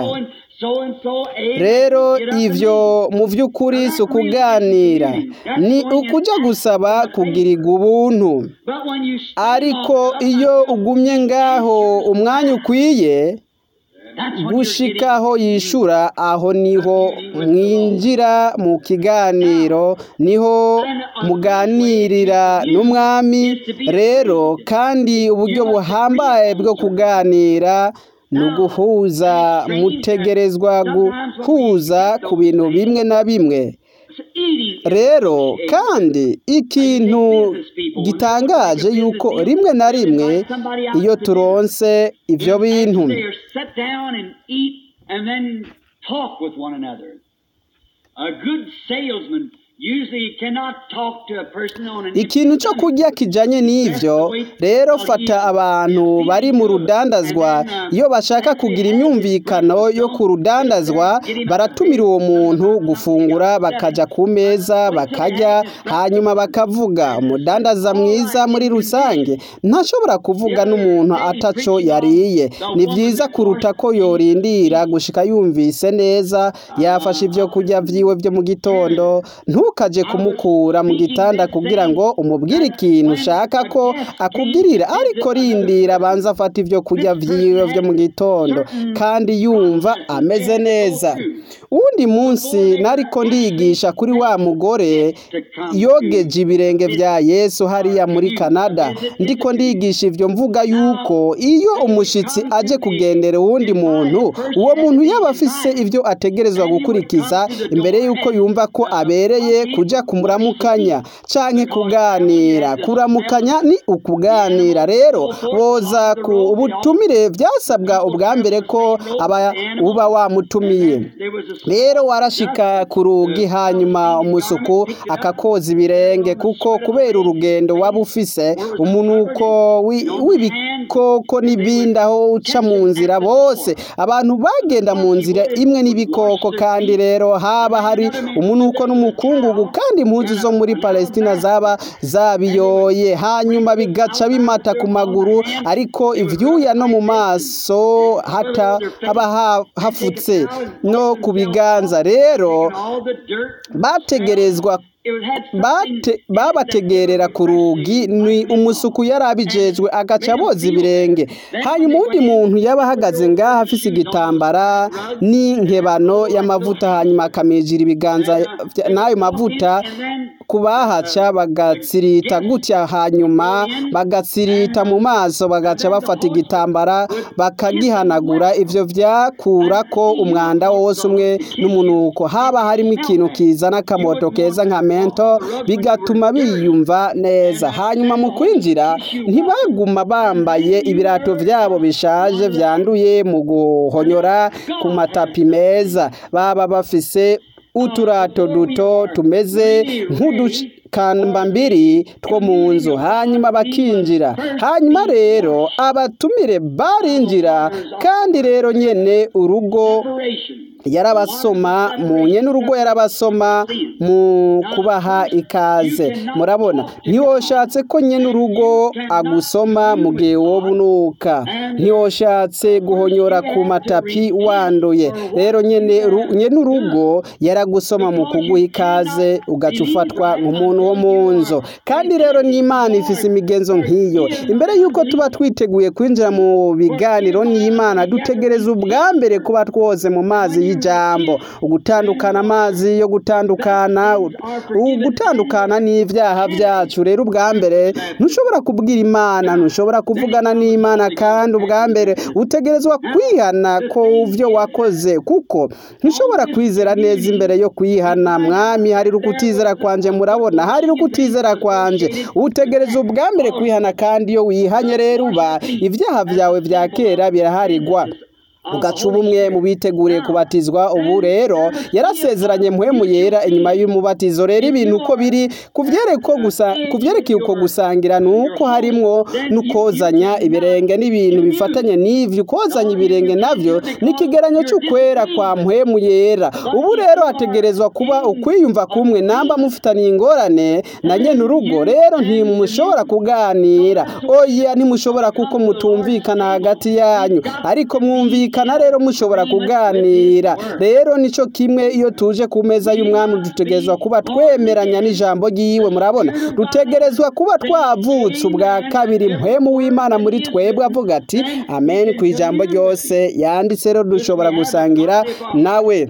rero ivyo mu by'ukuri si ukuganira ni ukuja gusaba kugirirwa ubuntu ariko iyo ugumye ngaho umwanya ukwiye gushikaho yishura aho niho mwinjira mu kiganiro niho muganirira n'umwami rero kandi uburyo buhambaye bwo kuganira ni uguhuza mutegerezwa guhuza ku bintu bimwe na bimwe rero kandi ikintu gitangaje yuko rimwe na rimwe iyo turonse ivyo bintu ikintu cyo kurya kijanye n'ivyo rero fata abantu bari mu rudandazwa iyo bashaka kugira imyumvikano yo ku rudandazwa baratumira uwo muntu gufungura bakaja ku meza bakarya hanyuma bakavuga umudandaza mwiza muri rusange ntashobora kuvuga n'umuntu ataco yariye ni byiza kuruta ko yorindira gushika yumvise neza yafashe ivyo kurya vyiwe vyo mu gitondo ntu ntukaje kumukura mu gitanda kugira ngo umubwire ikintu ushaka ko akugirira ariko rindira abanza afata ibyo kurya vyiwe vyo mu gitondo kandi yumva ameze neza uwundi munsi nariko ndigisha kuri wa mugore yogeje ibirenge vya yesu hariya muri kanada ndiko ndigisha ivyo mvuga yuko iyo umushitsi aje kugendera uwundi muntu uwo muntu yaba afise ivyo ategerezwa gukurikiza imbere yuko yumva ko abereye kuja kumuramukanya canke kuganira kuramukanya ni ukuganira rero boza ku ubutumire vyasabwa ubwa mbere ko aba uba wamutumiye rero warashika ku rugi hanyuma umusuku akakoza ibirenge kuko kubera urugendo waba ufise umunuko wi- w'ibikoko n'ibindi aho uca mu nzira bose abantu bagenda mu nzira imwe n'ibikoko kandi rero haba hari umunuko n'umukungugu kandi impuzu zo muri palestina zaba zabiyoye hanyuma bigaca bimata ku maguru ariko ivyuya no mu maso hata haba ha- hafutse no ku biganza rero bategerezwa bate babategerera ku rugi ni umusuku yari abijejwe agaca aboza ibirenge hanyuma uwundi muntu yaba ahagaze ngaha afise igitambara n'inkebano y'amavuta hanyuma akamijira ibiganza vya- n'ayo mavuta kubahaca bagatsirita gutya hanyuma bagatsirita mu maso bagaca bafata igitambara bakagihanagura ivyo vyakura ko umwanda wose umwe n'umunuko haba harimo ikintu kizana akamoto keza nka mento bigatuma biyumva neza hanyuma mu kwinjira ntibaguma bambaye ibirato vyabo bishaje vyanduye mu guhonyora ku matapi meza baba bafise uturato duto tumeze nk'udukambambiri two mu nzu hanyuma bakinjira hanyuma rero abatumire barinjira kandi rero nyene urugo yarabasoma mu nyene urugo yarabasoma mu kubaha ikaze murabona ntiwoshatse ko nyene urugo agusoma mu gihe woba unuka ntiwoshatse guhonyora ku matapi wanduye rero nyene ru- nyene urugo yaragusoma mu kuguha ikaze ugaca ufatwa nk'umuntu wo mu nzu kandi rero n'imana ifise imigenzo nk'iyo imbere y'uko tuba twiteguye kwinjira mu biganiro n'imana dutegereza ubwa mbere kuba twoze mu mazi y'ijambo ugutandukana amazi yo gutandukana u- ugutandukana n'ivyaha vyacu rero ubwa mbere ntushobora kubwira imana ntushobora kuvugana n'imana kandi ubwa mbere utegerezwa kwihana ko uvyo wakoze kuko ntushobora kwizera neza imbere yo kwihana mwami hari ukutizera kwanje murabona hari ukutizera kwanje utegereza ubwa mbere kwihana kandi iyo wihanye rero uba ivyaha vyawe vya kera biraharigwa ugaca ubumwe mu biteguriye kubatizwa ubu rero yarasezeranye muhemu yera inyuma y'umubatizo rero ibintu uko biri kuvyereko gusa kuvyerekeye uko gusangira ni uko harimwo n'ukozanya ibirenge n'ibintu bifatanye n'ivyo ukozanya ibirenge navyo ni ikigeranyo c'ukwera kwa muhemu yera ubu rero hategerezwa kuba ukwiyumva kumwe namba mufitaniye ingorane na nyene urugo rero ntimushobora kuganira oya ntimushobora kuko mutumvikana hagati yanyu ariko mwumvikana rero mushobora kuganira rero nico kimwe iyo tuje ku meza y'umwami dutegerezwa kuba twemeranya n'ijambo ry'iwe murabona dutegerezwa kuba twavutse ubwa kabiri mpwemu w'imana muri twebwe avuga ati amen ku ijambo ryose yanditse rero dushobora gusangira nawe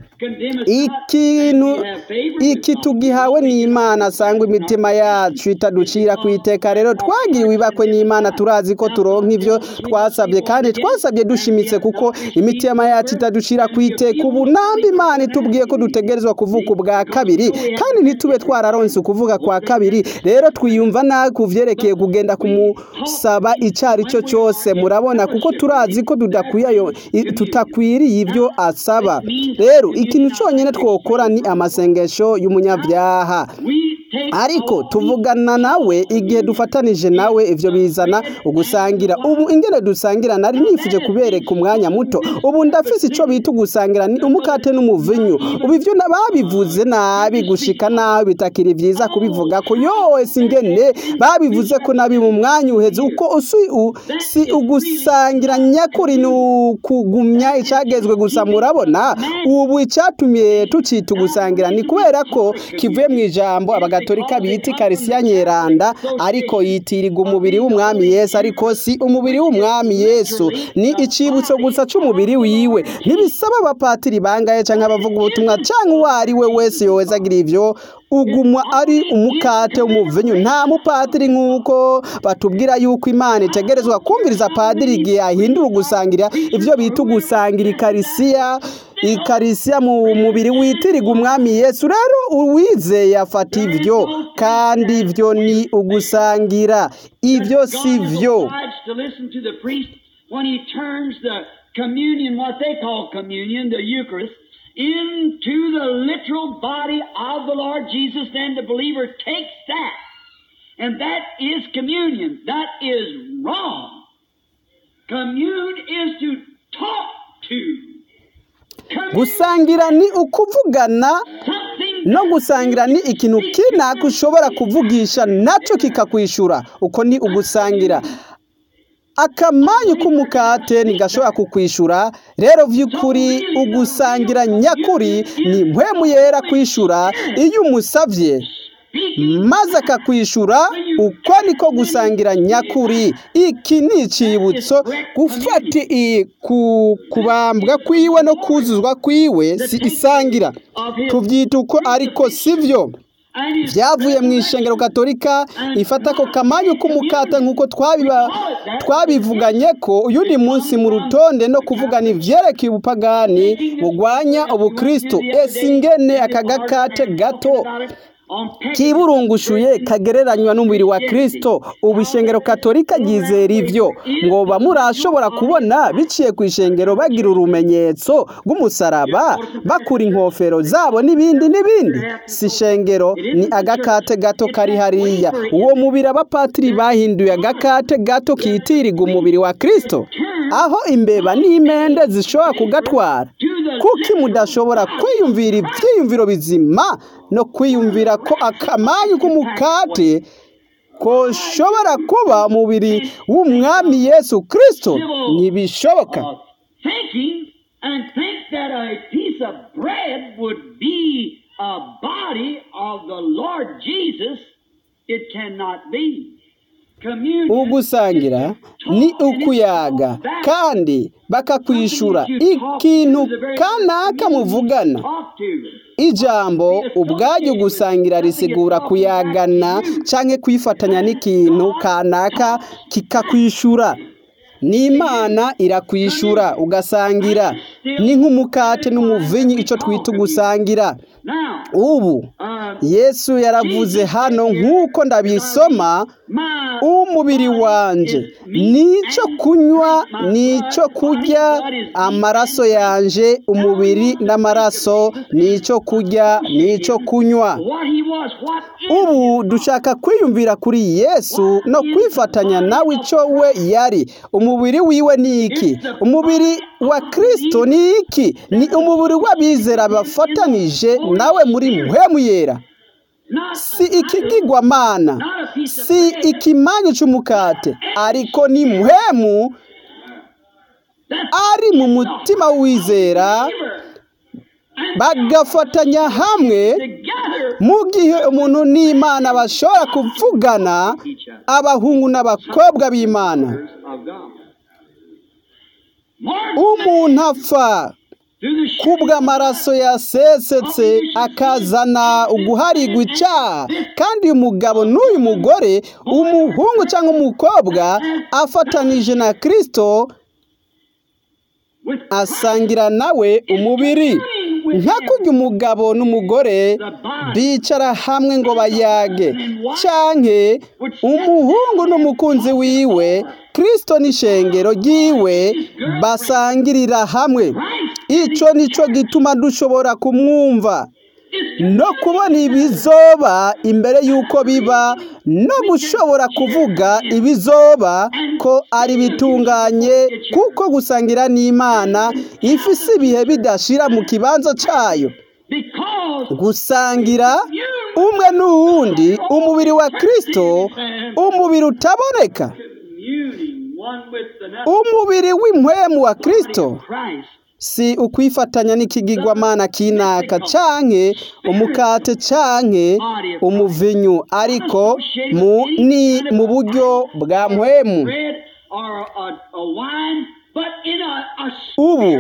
ikintu iki tugihawe n'imana asanga imitima yacu itaducira ku iteka rero twagiriwe ibakwe n'imana turazi ko turonka ivyo twasabye kandi twasabye dushimitse kuko imitima yacu itaducira ku iteka ubu namba imana itubwiye ko dutegerezwa kuvuka ubwa kabiri kandi ntitube twararonse ukuvuga kwa kabiri rero twiyumva nabi ku vyerekeye kugenda kumusaba ico ari cyo cyose murabona kuko turazi ko tudakwiye ayo- i- tutakwiriye ibyo asaba rero ikintu cyonyine twokora ni amasengesho y'umunyabyaha ariko tuvugana nawe igihe dufatanije nawe ivyo bizana ugusangira ubu ingene dusangira nari nifuje kubereka umwanya muto ubu ndafise ico bita ugusangira ni umukate n'umuvinyu ubu ivyo na- babivuze nabi gushika nabi bitakiri vyiza kubivuga ko yose ingene babivuze ko nabi mu mwanya uheze uko usi u, si ugusangira nyakuri ni ukugumya icagezwe gusa murabona ubu icatumye tucita ugusangira ni kubera ko kivuye mu ijambo abagatolika bita ikarisiya nyeranda ariko yitirirwa umubiri w'umwami yesu ariko si umubiri w'umwami yesu ni icibutso gusa c'umubiri wiwe ntibisaba abapatiri bangaye canke abavuga ubutumwa canke uwo ari we wese yoza agira ivyo ugumwa ari umukate w'umuvinyu nta mupatiri nk'uko batubwira yuko imana itegerezwa kumviriza padiri igihe ahindura ugusangira ivyo bita ugusangira ikarisiya ikarisiya mu mubiri witirirwa umwami yesu rero uwizeye afata ivyo kandi ivyo ni ugusangira ivyo si vyo obliged to listen to the priest when he turns the communion, what they call communion, the Eucharist, into the literal body of the Lord Jesus, then the believer takes that. And that is communion. That is wrong. Commune is to talk to. Commune gusangira ni ukuvugana something no gusangira ni ikintu kinaka ushobora kuvugisha naco kikakwishura uko ni ugusangira akamanyu k'umukate ntigashobora kukwishura rero vy'ukuri ugusangira nyakuri ni mpwemu yera kwishura iyo umusavye maze akakwishura uko niko gusangira nyakuri iki ni icibutso gufata i- ku- kubambwa kwiwe no kuzuzwa kwiwe si isangira tuvyita uko ariko sivyo and his vyavuye mu ishengero katolika ifata ko kamanyu k'umukata nk'uko twabiba twabivuganye ko uyundi munsi mu rutonde no kuvugana ivyerekeye ubupagani bugwanya ubukristo ese ingene aka gakate gato kiburungushuye kagereranywa n'umubiri wa kristo ubu ishengero katolika ryizera ivyo ngo bamurashobora kubona biciye ku ishengero bagira urumenyetso rw'umusaraba bakura inkofero zabo n'ibindi n'ibindi si ishengero ni agakate gato kari hariya uwo mubiri abapatiri bahinduye agakate gato kitirirwa umubiri wa kristo aho imbeba n'imende zishobora kugatwara kuki mudashobora kwiyumvira ibyiyumviro bizima no kwiyumvira ko akamanyu k'umukate koshobora kuba umubiri w'umwami yesu kristo ntibishoboka of thinking and think that a piece of bread would be a body of the Lord Jesus, it cannot be. Communion ugusangira ni ukuyaga kandi bakakwishura ikintu kanaka muvugana talk to. ijambo ubwaryo gusangira risigura kuyagana canke kwifatanya n'ikintu kanaka kikakwishura n'imana irakwishura ugasangira ni nk'umukate n'umuvinyi ico twita ugusangira Now, ubu uh, yesu yaravuze hano nk'uko ndabisoma my umubiri wanje nico kunywa nico kurya amaraso yanje umubiri n'amaraso nico kurya nico kunywa what he was, what is ubu dushaka kwiyumvira kuri yesu no kwifatanya nawe ico we yari umubiri wiwe ni iki umubiri wa kristo ni iki ni umubiri w'abizera bafatanije nawe muri mpwemu yera not si ikigirwamana not a piece of si bread. ikimanyu c'umukate ariko ni mpwemu That's ari mu mutima w'uwizera giver. And bagafatanya hamwe together mu gihe umuntu n'imana bashobora kuvugana each other. abahungu n'abakobwa b'imana of God. More umuntu apfa through the kubw'amaraso yasesetse akazana uguharigwa icaha kandi uyu mugabo n'uyu mugore umuhungu cyangwa umukobwa afatanije na kristo with asangira nawe umubiri nka kurya umugabo n'umugore bicara hamwe ngo bayage canke umuhungu n'umukunzi wiwe kristo n'ishengero ryiwe basangirira hamwe ico nico gituma dushobora kumwumva no kubona ibizoba imbere y'uko biba no gushobora kuvuga ibizoba ko ari bitunganye kuko gusangira n'imana ifise ibihe bidashira mu kibanza cyayo gusangira umwe n'uwundi umubiri wa kirisito umubiri utaboneka umubiri w'impwemu wa kirisito si ukwifatanya n'ikigigwamana kinaka canke umukate canke umuvinyu ariko mu ni mu buryo bwa mpwemu ubu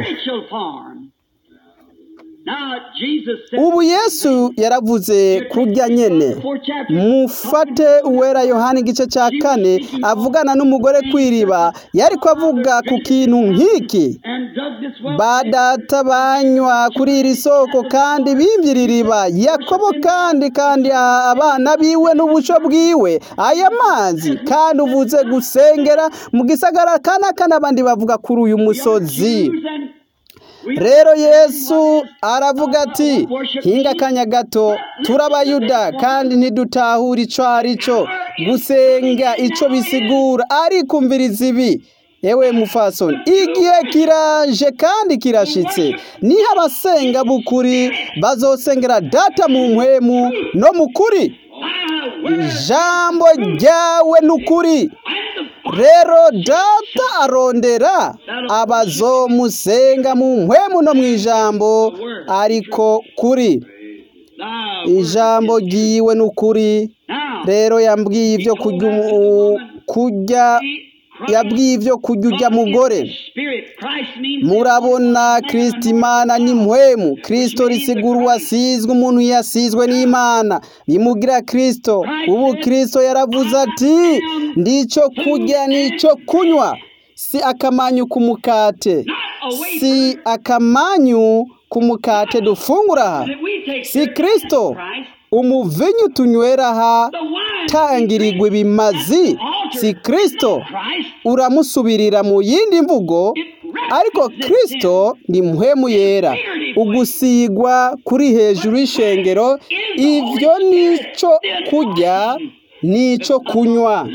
ubu yesu yaravuze kurya nyene mufate uwera yohani igice cya kane avugana n'umugore kw'iriba yariko avuga ku kintu nk'iki badata banywa kuri iri soko kandi bimvye iri riba yakobo kandi kandi abana biwe n'ubuco bwiwe aya mazi kandi uvuze gusengera mu gisagara kanaka n'abandi bavuga kuri uyu musozi rero yesu aravuga ati hinga akanya gato turabayuda kandi ntidutahura ico ari cyo gusenga ico bisigura ariko umviriza ibi yewe mufasoni igihe kiraje kandi kirashitse niho abasenga b'ukuri bazosengera data mu mpwemu no mu kuri ijambo ryawe ni ukuri rero data arondera abazomusenga mu mpwemu no mu ijambo ariko kuri ijambo ryiwe ni ukuri rero yambwiye ibyo kurya yabwiye ibyo kurya ujya mugore murabona kirisiti imana ni mpwemu kirisito risigura uwasizwe umuntu yasizwe n'imana bimugira kirisito ubu kirisito yaravuze ati ndicyo kurya nicyo kunywa si akamanyu k'umukate si akamanyu k'umukate dufungura aha si kirisito umuvinyu tunywera aha tangirirwa ibimazi si kirisito uramusubirira mu yindi mvugo ariko kirisito ni muhemu yera ugusigwa kuri hejuru y'ishengero ibyo nicyo kurya nicyo kunywa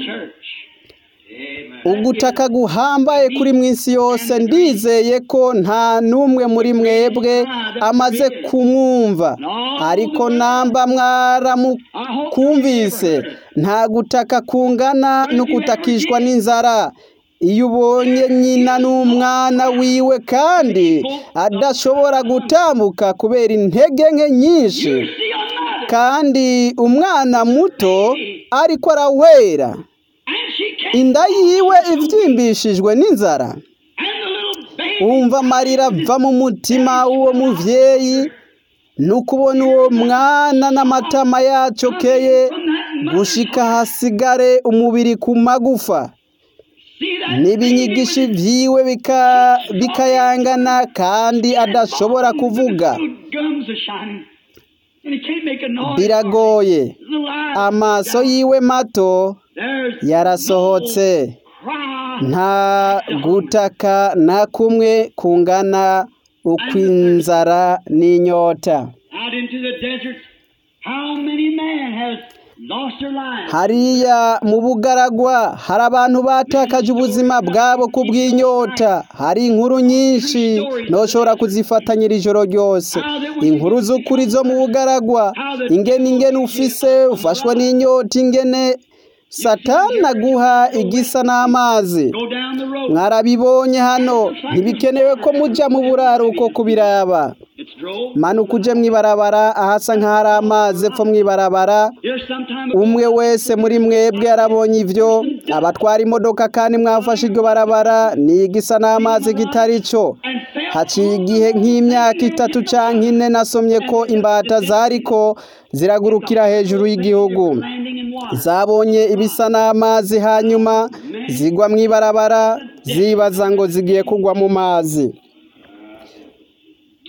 ugutaka guhambaye kuri mwisi yose ndizeye ko nta n'umwe muri mwebwe amaze kumwumva ariko namba mwaramukumvise nta gutaka kungana no gutakishwa n'inzara iyo ubonye nyina n'umwana wiwe kandi adashobora gutambuka kubera intege nke nyinshi kandi umwana muto ariko arawera inda yiwe ibyimbishijwe n'inzara wumva amarira ava mu mutima w'uwo mubyeyi ni ukubona uwo mwana n'amatama yacokeye gushika hasigare umubiri ku magufa n'ibinyigishi byiwe bikayangana kandi adashobora kuvuga biragoye amaso yiwe mato yarasohotse nta gutaka na kumwe kungana ukw'inzara n'inyota hariya mu bugaragwa hari abantu batakaje ubuzima bwabo ku bw'inyota hari inkuru nyinshi ntushobora kuzifatanyira ijoro ryose inkuru z'ukuri zo mu bugaragwa ingene ingene ufise ufashwe n'inyota ingene satani aguha igisa n'amazi mwarabibonye hano ntibikenewe ko mujya mu buraruko kubiraba manuka uje mwibarabara ahasa nk'ahari amazi epfo mwibarabara umwe wese muri mwebwe yarabonye ibyo abatwara imodoka kandi mwafashe iryo barabara ni igisa n'amazi kitari cyo haciye igihe nk'imyaka itatu cyangwa ine nasomye ko imbata zariko ziragurukira hejuru y'igihugu zabonye ibisa n'amazi hanyuma zigwa mu ibarabara zibaza ngo zigiye kugwa mu mazi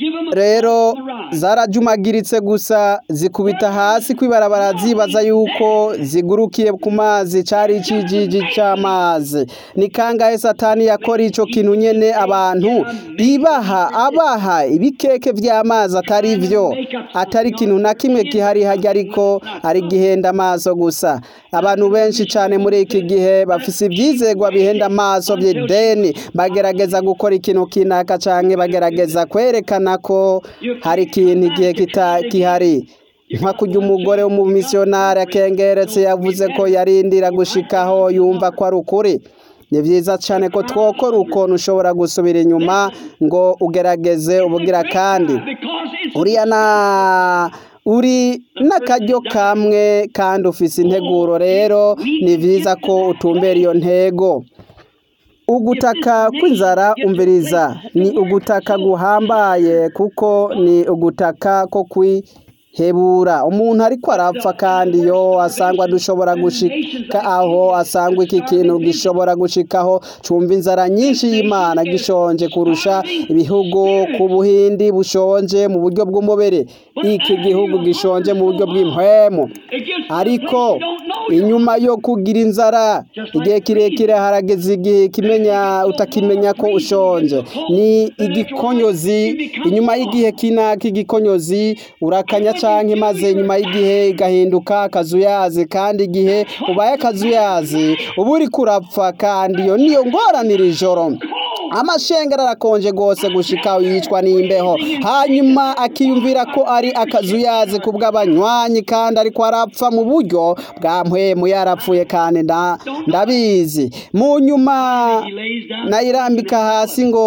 give them a rero on the rise. zarajumagiritse gusa zikubita hasi kwibarabara zibaza yuko zigurukiye ku mazi cari icijiji c'amazi ni kangahe satani yakora ico kintu nyene abantu ibaha abaha ibikeke vy'amazi atari vyo atari ikintu na kimwe gihari harya ariko ari gihenda amaso gusa abantu benshi cane muri iki gihe bafise ivyizegwa bihenda amaso vy'ideni bagerageza gukora ikintu kinaka canke bagerageza kwerekana ko hari ikintu igihe kita gihari nka kurya umugore w'umumisiyonari akengeretse yavuze ko yarindira gushikaho yumva ko ari ukuri ni byiza cyane ko twokora ukuntu ushobora gusubira inyuma ngo ugerageze ubugira kandi Because it's uriya na uri n'akaryo kamwe kandi ufise integuro rero ni byiza ko utumbera iyo ntego ugutaka kw'inzara umviriza ni ugutaka guhambaye kuko ni ugutaka ko kwihebura umuntu ariko arapfa kandi yo asangwa dushobora gushika aho asangwa iki kintu gishobora gushikaho cumva inzara nyinshi y'imana gishonje kurusha ibihugu ku buhindi bushonje mu buryo bw'umubiri iki gihugu gishonje mu buryo bw'impwemu it gets to the ariko place you don't know you're inyuma yo kugira inzara igihe kirekire harageze igihe kimenya utakimenya ko ushonje ni igikonyozi inyuma y'igihe kinaka igikonyozi urakanya canke maze inyuma y'igihe igahinduka akazuyazi kandi igihe ubaye akazuyazi uba uriko urapfa kandi iyo niyo ngwaranira ijoro amashengero arakonje rwose gushika yicwa n'imbeho hanyuma akiyumvira ko ari akazuyazi ku bw'abanywanyi kandi ariko arapfa mu buryo bwa mpwemu yarapfuye kandi nda- ndabizi mu nyuma He lays down nayirambika hasi ngo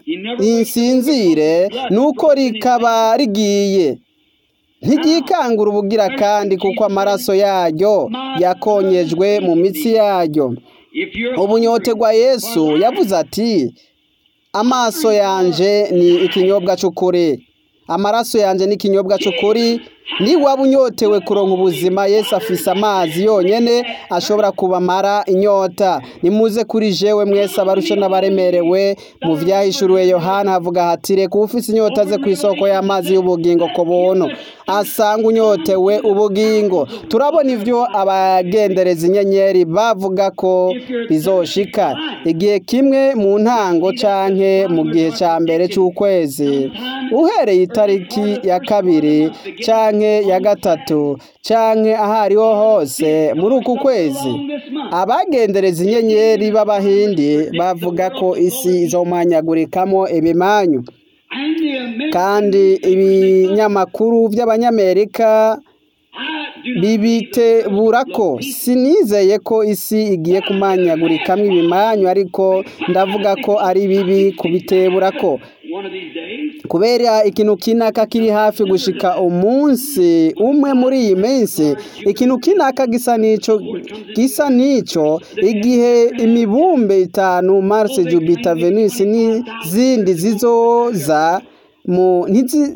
nsinzire nuko rikaba rigiye ntigikangura ubugira kandi kuko amaraso yaryo yakonyejwe mu mitsi yaryo if you're ubunyotegwa yesu yavuze ati amaso yanje ni ikinyobwa cy'ukuri amaraso yanje ni ikinyobwa cy'ukuri niwaba unyotewe kuronka ubuzima yesu afise amazi yonyene ashobora kubamara inyota nimuze kuri jewe mwese abarusha n'abaremerewe mu vyahishuriwe yohana havuga hati reka ufise inyota ze ku isoko y'amazi y'ubugingo ku buntu asanga unyotewe ubugingo turabona ivyo abagendereza inyenyeri bavuga ko bizoshika igihe kimwe mu ntango canke mu gihe ca mbere c'ukwezi uhereye itariki ya kabiri canke ya gatatu canke ahariho hose muri uku kwezi this month. abagendereza inyenyeri b'abahindi bavuga ko isi izomanyagurikamo ibimanyu And the American, kandi ibinyamakuru by'abanyamerika I do not bibitebura ko sinizeye ko isi igiye kumanyagurikamo ibimanyu ariko ndavuga ko ari bibi kubitebura ko one of these days. kubera ikintu kinaka kiri hafi gushika umunsi umwe muri iyi minsi ikintu kinaka gisa n'ico gisa n'ico igihe imibumbe itanu Mars Jupiter Venus n'izindi zizoza mu ntizi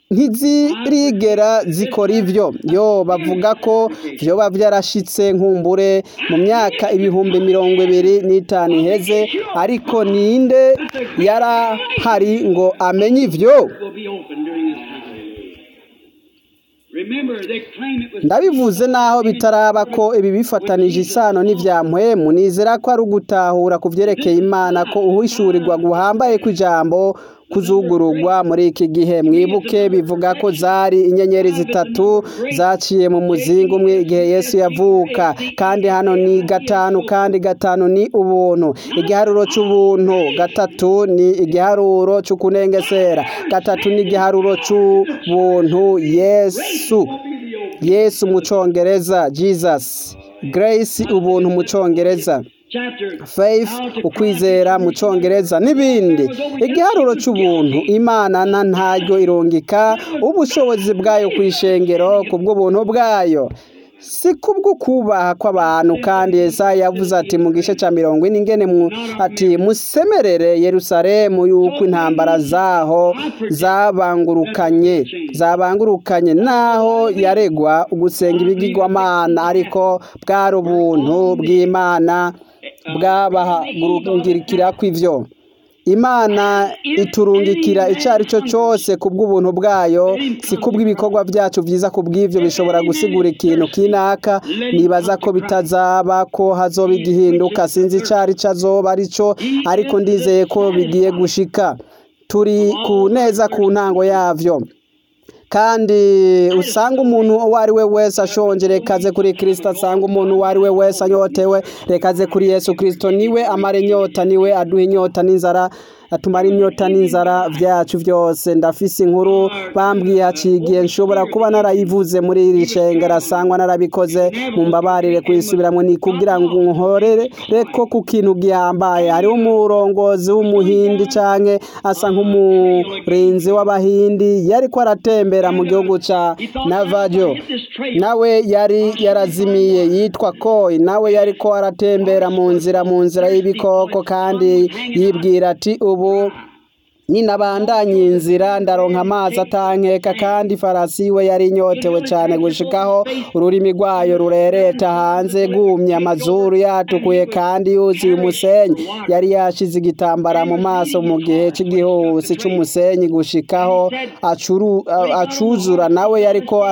ntizirigera zikora ivyo yo bavuga ko vyoba vyarashitse nkumbure mu myaka ibihumbi mirongo ibiri n'itanu iheze ariko ninde yarahari ngo amenye ivyo will be open during this time. Remember, they claim it was ndabivuze naho bitaraba ko ibi bifatanije isano n'ivya mpwemu nizera ko ari ugutahura ku vyerekeye imana ko uhishurirwa guhambaye kw'ijambo kuzugururwa muri iki gihe mwibuke bivuga ko zari inyenyeri zitatu zaciye mu muzingo umwe igihe yesu yavuka kandi hano ni gatanu kandi gatanu ni ubuntu igiharuro c'ubuntu gatatu ni igiharuro c'ukunengesera gatatu ni igiharuro c'ubuntu yesu yesu mu congereza jesus grace ubuntu mu congereza chapter faith ukwizera mu congereza n'ibindi igiharuro c'ubuntu imana na ntaryo irungika ubushobozi bwayo kw'ishengero kubw'ubuntu bwayo si kubwo kubaha kw'abantu kandi Yesaya yavuze ati mu gice cya mirongo ine ingene mu ati musemerere Yerusalemu yuko intambara zaho zabangurukanye zabangurukanye naho yaregwa ugusenga ibigirwamana ariko bwari ubuntu bw'Imana bwabahagurukira kw'ivyo imana iturungikira icyo ari cyo cyose ku bw'ubuntu bwayo si kubw'ibikorwa byacu byiza ku bw'ibyo bishobora gusigura ikintu kinaka nibaza ko bitazaba ko hazoba igihinduka sinzi icyo ari cyo azoba ari cyo ariko ndizeye ko bigiye gushika turi ku neza ku ntango yabyo kandi usanga umuntu uwo ari we wese ashonje rekaze kuri kirisita asanga umuntu uwo ari we wese anyotewe rekaze kuri yesu kirisito niwe amara inyota niwe aduha inyota n'inzara atumara inyota n'inzara byacu byose ndafise inkuru bambwiye haciye igihe nshobora kuba narayivuze muri iri shengero asangwa narabikoze mu mbabarire kuyisubiramo ni kugira ngo nkorere ko ku kintu gihambaye hariho umurongozi w'umuhindi cyangwa asa nk'umurinzi w'abahindi yari ko aratembera mu gihugu cya navajo nawe yari yarazimiye yitwa koyi nawe yari ko aratembera mu nzira mu nzira y'ibikoko kandi yibwira ati ubu ninabandanye inzira ndaronka amazi atankeka kandi farasi we yari inyotewe cyane gushikaho ururimi rwayo rurereta hanze gumye amazuru yatukuye kandi yuzuye umusenyi yari yashize igitambara mu maso mu gihe cy'igihusi cy'umusenyi gushikaho acuzura nawe yariko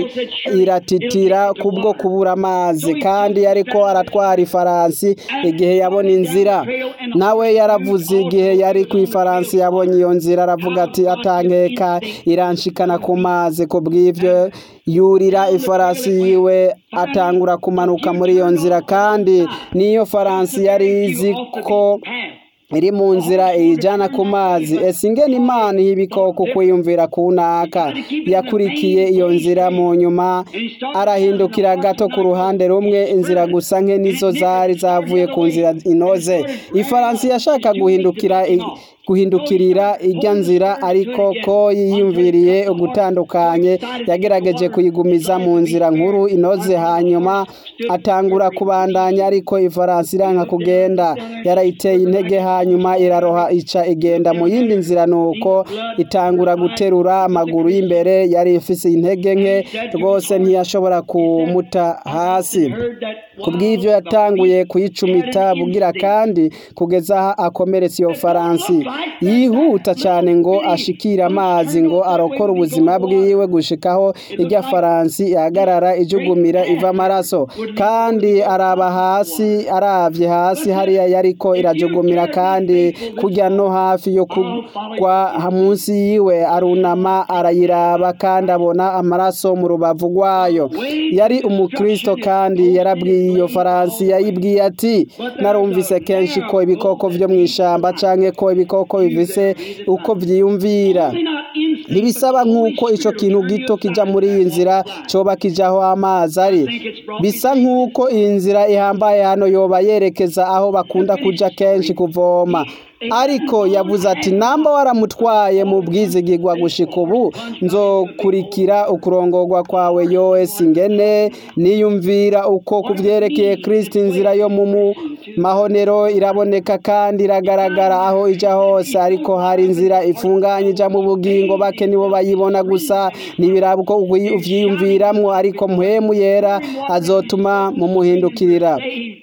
iratitira kubwo kubura amazi kandi yariko aratwara ifaransi igihe yabona inzira nawe yaravuze igihe yari ku ifaransi yabonye iyo nzira aravuga ati atankeka iranshikana ku mazi ku bw'ibyo yurira ifarasi yiwe atangura kumanuka muri iyo nzira kandi n'iyo faransi yari izi ko iri mu nzira iyijyana ku mazi ese ingena imana y'ibikoko kwiyumvira ku naka yakurikiye iyo nzira mu nyuma arahindukira gato ku ruhande rumwe inzira gusa nke nizo zari zavuye ku nzira inoze ifaransi yashaka guhindukira guhindukirira ijya nzira ariko ko yiyumviriye ugutandukanye yagerageje kuyigumiza mu nzira nkuru inoze hanyuma atangura kubandanya ariko ifaransi iranka kugenda yarayiteye intege hanyuma iraroha ica igenda mu yindi nzira nuko itangura guterura amaguru y'imbere yari ifise intege nke rwose ntiyashobora kumuta hasi ku bw'ibyo yatanguye kuyicumita bugira kandi kugeza aho akomeretse iyo faransi yihuta cyane ngo ashikire amazi ngo arokore ubuzima bwiwe gushikaho ijya faransi ihagarara ijugumira iva amaraso kandi araba hasi arabye hasi hariya yariko irajugumira kandi kujya no hafi yo kugwa munsi yiwe arunama arayiraba kandi abona amaraso mu rubavu rwayo yari umukristo kandi yarabwiye iyo faransi yayibwiye ati narumvise kenshi ko ibikoko byo mu ishyamba cyangwa ko ibikoko bivise uko byiyumvira ntibisaba nk'uko icyo kintu gito kijya muri iyi nzira cyoba kijyaho amazi ari bisa nk'uko iyi nzira ihambaye hano yoba yerekeza aho bakunda kujya kenshi kuvoma ariko yavuze ati namba waramutwaye mu bwizigirwa gushika ubu nzokurikira ukurongorwa kwawe yowesi ngene niyumvira uko kubyerekeye kirisiti inzira yo mu mahonero iraboneka kandi iragaragara aho ijya hose ariko hari inzira ifunganye ijya mu bugingo bake nibo bayibona gusa ntibiraba uko ubyiyumviramo ariko muhemu yera azotuma mumuhindukirira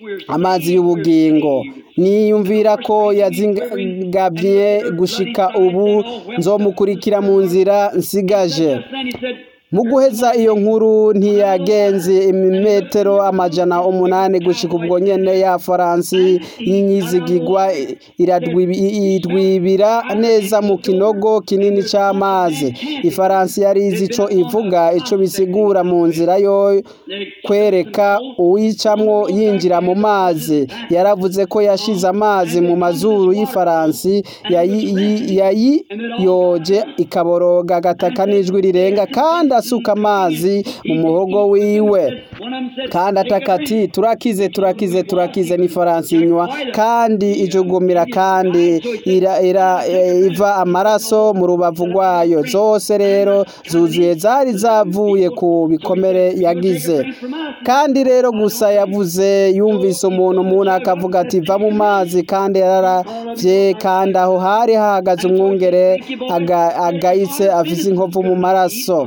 amazi y'ubugingo niyumvira ko yazingabye gushika ubu nzomukurikira mu nzira nsigaje mu guheza iyo nkuru ntiyagenze imimetero amajana umunani gushika ubwo nyene ya faransi y'inyizigigwa iradwibira neza mu kinogo kinini c'amazi ifaransi yari izi ico ivuga ico bisigura mu nzira yo kwereka uwicamwo yinjira mu mazi yaravuze ko yashize amazi mu mazuru y'ifaransi yayiyoje ikaboroga agataka n'ijwi rirenga kandi asuka amazi mu muhogo wiwe kandi ataka ati turakize turakize turakize ni faransi inywa kandi ijugumira kandi iva amaraso mu rubavu rwayo zose rero zuzuye zari zavuye ku bikomere yagize kandi rero gusa yavuze yumvise umuntu umuntu akavuga ati va mu mazi kandi yararavye kandi aho hari hahagaze umwungere agayitse afise inkovu mu maraso mu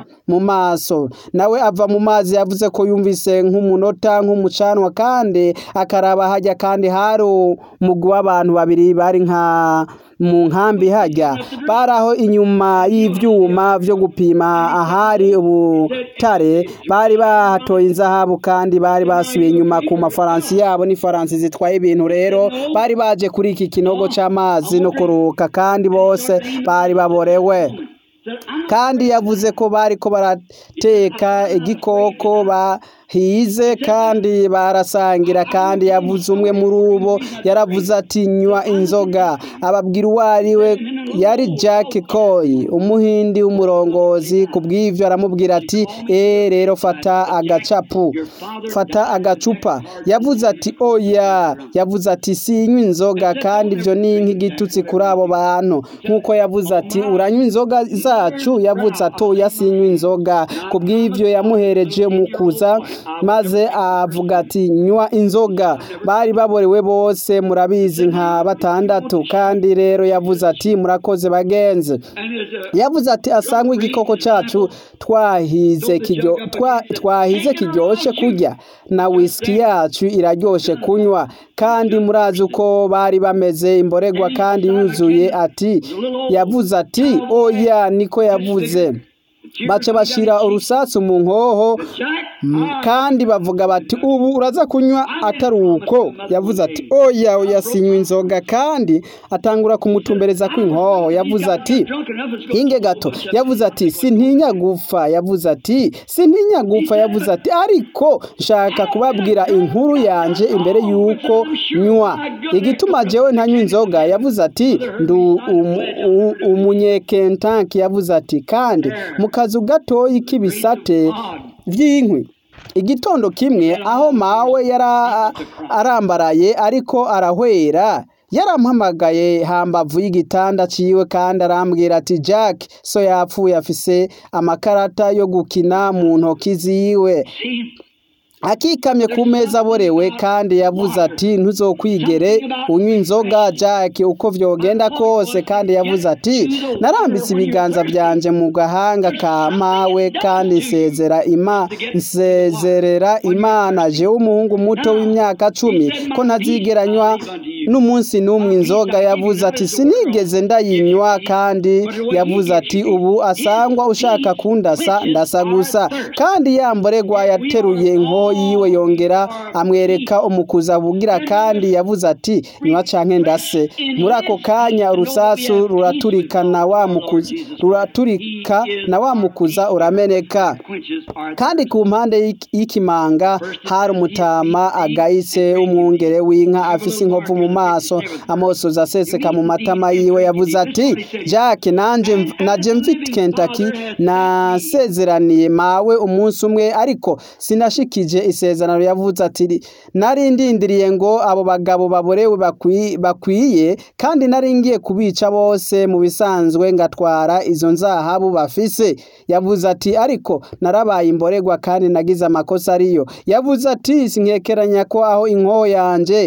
maso nawe ava mu mazi yavuze ko yumvise nk'umunota nk'umucanwa kandi akaraba hajya kandi hari umugwi w'abantu babiri bari nka mu nkambi hajya bari aho inyuma y'ibyuma byo gupima ahari ubutare bari bahatoye inzahabu kandi bari basubiye inyuma ku mafaransi yabo n'ifaransi zitwaye ibintu rero bari baje kuri iki kinogo cy'amazi no kuruhuka kandi bose bari baborewe kandi yavuze ko bari ko barateka igikoko bahize kandi barasangira kandi yavuze umwe muri ubo yaravuze ati nywa inzoga ababwira uwo ari we yari Jack Coy umuhindi w'umurongozi ku bw'ibyo aramubwira ati eee rero fata agacapu fata agacupa yavuze ati oya yavuze ati sinywa inzoga kandi ibyo ni nk'igitutsi kuri abo bantu nk'uko yavuze ati uranywa inzoga zacu yavuze ati oya sinywa inzoga ku bw'ibyo yamuhereje mu kuza maze avuga ati nywa inzoga bari baborewe bose murabizi nka batandatu kandi rero yavuze ati murakoze bagenzi yavuze ati asangwe igikoko cyacu twahize kiryo twa- twahize kiryoshye kurya na whisky yacu iraryoshe kunywa kandi murazi uko bari bameze imboregwa kandi yuzuye ati yavuze ati oya niko yavuze baca bashira urusasu mu nkoho Mm, kandi bavuga bati ubu uraza kunywa atari uko yavuze ati oya oya sinywa inzoga kandi atangura kumutumbereza kw'inkoho yavuze ati hinge gato yavuze ati sintinya gupfa yavuze ati sintinya gupfa yavuze ati ariko nshaka kubabwira inkuru yanje imbere y'uko nywa igituma jewe ntanywa inzoga yavuze ati ndu umunyekentanki yavuze ati kandi mu kazu gatoyi k'ibisate by'inkwi igitondo kimwe aho mawe yari arambaraye ariko arahwera yarampamagaye hambavu y'igitanda ciwe kandi arambwira ati jack so yapfuye afise amakarata yo gukina mu ntoki ziwe akikamye ku meza aborewe kandi yavuze ati ntuzokwigere unywa inzoga jack uko vyogenda kose kandi yavuze ati narambitse ibiganza byanje mu gahanga ka mawe kandi nsezera ima nsezerera imana jewe umuhungu muto w'imyaka cumi ko ntazigeranywa n'umunsi n'umwe inzoga yavuze ati sinigeze ndayinywa kandi yavuze ati ubu asangwa ushaka kundasa ndasa gusa kandi yamboregwa yateruye inko yiwe yongera amwereka umukuza bugira kandi yavuze ati nywa canke ndase muri ako kanya urusasu ruraturika na wa mukuza ruraturika na wa mukuza urameneka kandi ku mpande y'ikimanga hari umutama agayitse umwungere w'inka afise inkovu mu maso amosozi aseseka mu matama yiwe yavuze ati jack nanje naje mfite Kentucky nasezeraniye mawe umunsi umwe ariko sinashikije isezerano yavuze ati nari ndindiriye ngo abo bagabo baborewe bakwiye kandi nari ngiye kubica bose mu bisanzwe ngatwara izo nzahabu bafise yavuze ati ariko narabaye imboregwa kandi nagize amakosa ariyo yavuze ati sinkekeranya ko aho inkoho yanje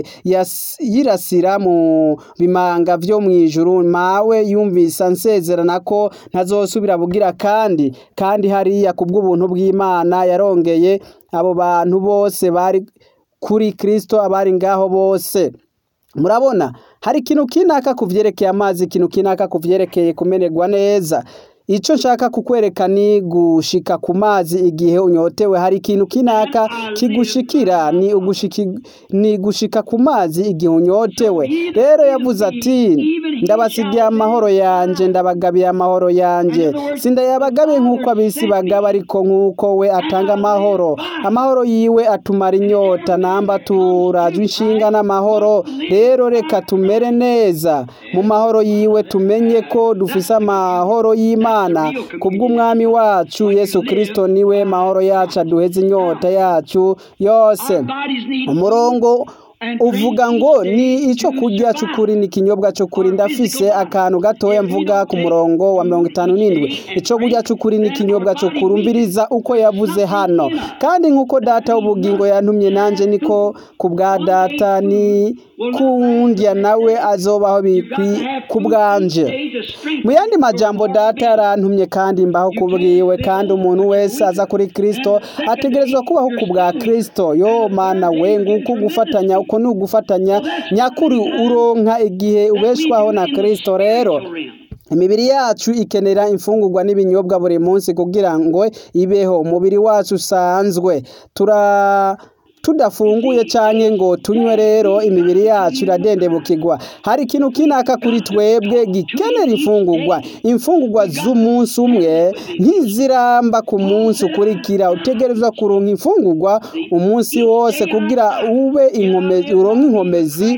yirasira mu bimanga byo mu ijuru mawe yumvise ansezerana ko ntazosubira bugira kandi kandi hariya kubw'ubuntu bw'imana yarongeye abo bantu bose bari kuri kirisito abari ngaho bose murabona hari ikintu kinaka ku byerekeye amazi ikintu kinaka ku byerekeye kumererwa neza icyo nshaka kukwereka ni gushika ku mazi igihe unyotewe hari ikintu kinaka kigushikira ni ugushiki ni gushika ku mazi igihe unyotewe rero yavuze ati ndabasigiye amahoro yanje ndabagabiye amahoro yanje sindayabagabiye nk'uko abisi bagaba ariko nk'uko we atanga amahoro amahoro yiwe atumara inyota namba turajwe inshinga n'amahoro rero reka tumere neza mu mahoro yiwe tumenye ko dufise amahoro y'imana kubw'umwami wacu yesu kirisito niwe mahoro yacu aduheze inyota yacu yose umurongo uvuga ngo ni icyo kurya cy'ukuri ni ikinyobwa cy'ukuri ndafise akantu gatoya mvuga ku murongo wa mirongo itanu n'indwi icyo kurya cy'ukuri ni ikinyobwa cy'ukuri umbiriza uko yavuze hano kandi nk'uko data w'ubugingo yantumye nanjye niko ku bwa data ni kundya nawe azobaho bikwi ku bwanje mu yandi majambo data yarantumye kandi mbaho ku bwiwe kandi umuntu wese aza kuri kristo ategerezwa kubaho ku bwa kristo yo mana we nguko gufatanya uko ni ugufatanya nyakuri uronka igihe ubeshwaho na kristo rero imibiri yacu ikenera imfungurwa n'ibinyobwa buri munsi kugira ngo ibeho umubiri wacu usanzwe tura tudafunguye cyane ngo tunywe rero imibiri yacu iradendebukirwa hari ikintu kinaka kuri twebwe gikenera imfungurwa imfungurwa z'umunsi umwe ntiziramba ku munsi ukurikira utegerezwa kuronka imfungurwa umunsi wose kugira ube inkomezi uronke inkomezi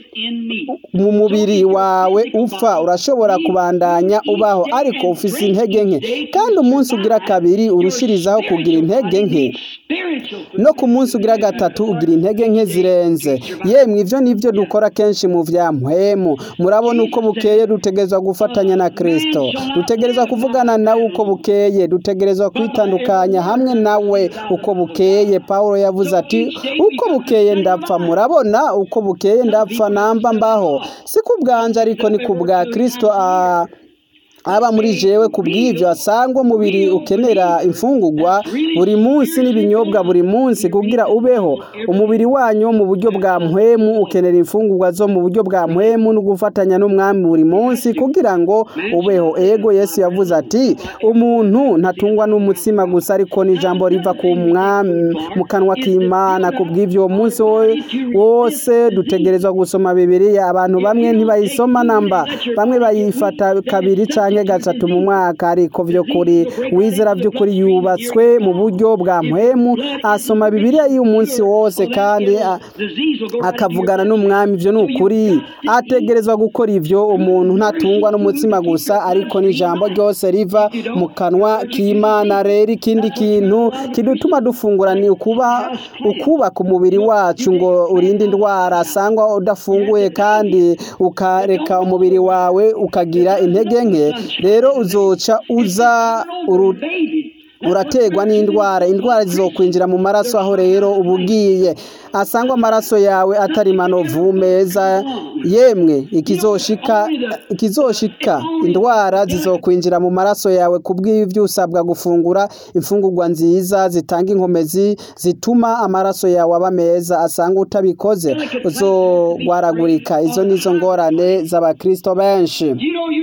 mu mubiri wawe upfa urashobora kubandanya ubaho ariko ufise intege nke kandi umunsi ugira kabiri urushirizaho kugira intege nke no ku munsi ugira gatatu ugira intege nke zirenze yemwe ibyo nibyo dukora kenshi mu vya mpwemu murabona uko bukeye dutegerezwa gufatanya na kristo dutegerezwa kuvugana nawe uko bukeye dutegerezwa kwitandukanya hamwe nawe uko bukeye pawulo yavuze ati uko bukeye ndapfa murabona uko bukeye ndapfa namba mbaho si ku bwanje ariko ni ku bwa kristo a aba muri jewe ku bw'ibyo asangwa umubiri ukenera imfungurwa buri munsi n'ibinyobwa buri munsi kugira ubeho umubiri wanyu wo mu buryo bwa mpwemu ukenera imfungurwa zo mu buryo bwa mpwemu no gufatanya n'umwami buri munsi kugira ngo ubeho ego yesu yavuze ati umuntu ntatungwa n'umutsima gusa ariko n'ijambo riva ku mwami mu kanwa k'imana ku bw'ibyo uwo munsi wose dutegerezwa gusoma bibiliya abantu bamwe ntibayisoma namba bamwe bayifata kabiri cyangwa gatatu mu mwaka ariko byo kuri wizera by'ukuri yubatswe mu buryo bwa mpwemu asoma bibiliya y'umunsi wose kandi akavugana n'umwami ibyo ni ukuri ategerezwa gukora ibyo umuntu ntatungwa n'umutsima gusa ariko n'ijambo ryose riva mu kanwa k'imana rero ikindi kintu kidutuma dufungura ni ukuba ukubaka umubiri wacu ngo urinde indwara asangwa udafunguye kandi ukareka umubiri wawe ukagira intege nke rero uzoca uza urategwa n'indwara indwara zizokwinjira mu maraso aho rero uba ugiye asangwa amaraso yawe atari manovu meza yemwe ikizoshika ikizoshika indwara zizokwinjira mu maraso yawe ku bw'ibyo usabwa gufungura imfungurwa nziza zitanga inkomezi zituma amaraso yawe aba meza asanga utabikoze uzogwaragurika izo nizo ngorane z'abakristo benshi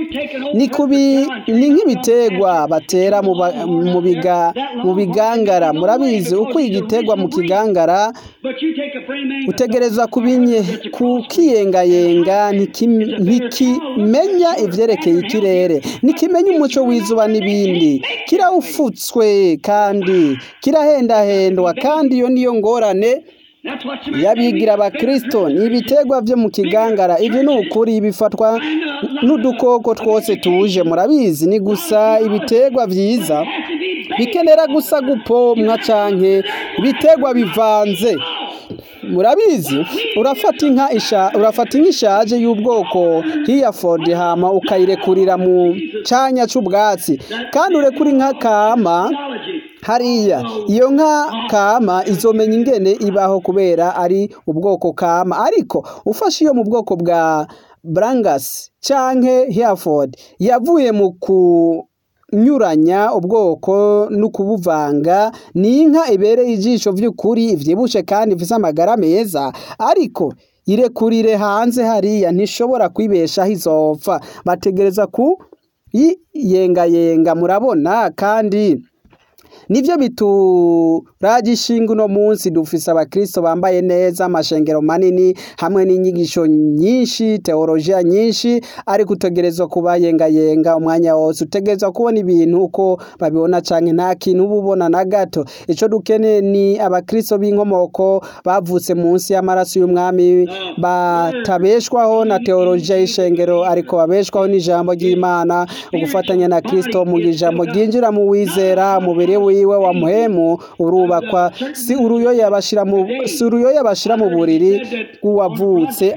ni nk'ibitegwa batera mu bigangara murabizi uko igitegwa mu kigangara utegereza kukiyengayenga ntikimenya ibyerekeye ikirere ntikimenya umuco w'izuba n'ibindi kirawufutswe kandi kirahendahendwa kandi iyo niyo ngorane yabigira abakristo ni ibitegwa byo mu kigangara ibi ni ukuri bifatwa n'udukoko twose tuje murabizi ni gusa ibitegwa byiza bikenera gusa gupomwa canke ibitegwa bivanze murabizi urafata inka isha urafata inka ishaje y'ubwoko hiyaford hama ukayirekurira mu canya c'ubwatsi kandi urekura inka kama hariya iyo nka kama izomenya ingene ibaho kubera ari ubwoko kama ariko ufashe iyo mu bwoko bwa brangas canke hereford yavuye mu kunyuranya ubwoko no kubuvanga ni inka ibereye ijisho by'ukuri ivyibushe kandi ifise amagara meza ariko irekurire hanze hariya ntishobora kwibeshaho izopfa bategereza ku yengayenga murabona kandi nivyo bituraje ishinga uno munsi dufise abakristo bambaye neza amashengero manini hamwe n'inyigisho nyinshi teolojiya nyinshi ariko utegerezwa kuba yengayenga umwanya wose utegerezwa kubona ibintu uko babibona canke nta kintu uba ubona na gato ico dukeneye ni abakristo b'inkomoko bavutse munsi y'amaraso y'umwami batabeshwaho na teolojiya y'ishengero ariko babeshwaho n'ijambo ry'imana ugufatanya na kristo mu ijambo ryinjira mu wizera umubiri wiwe wa muhemu urubakwa si uruyoya bashira mu si uruyoya bashira mu buriri bw'uwavutse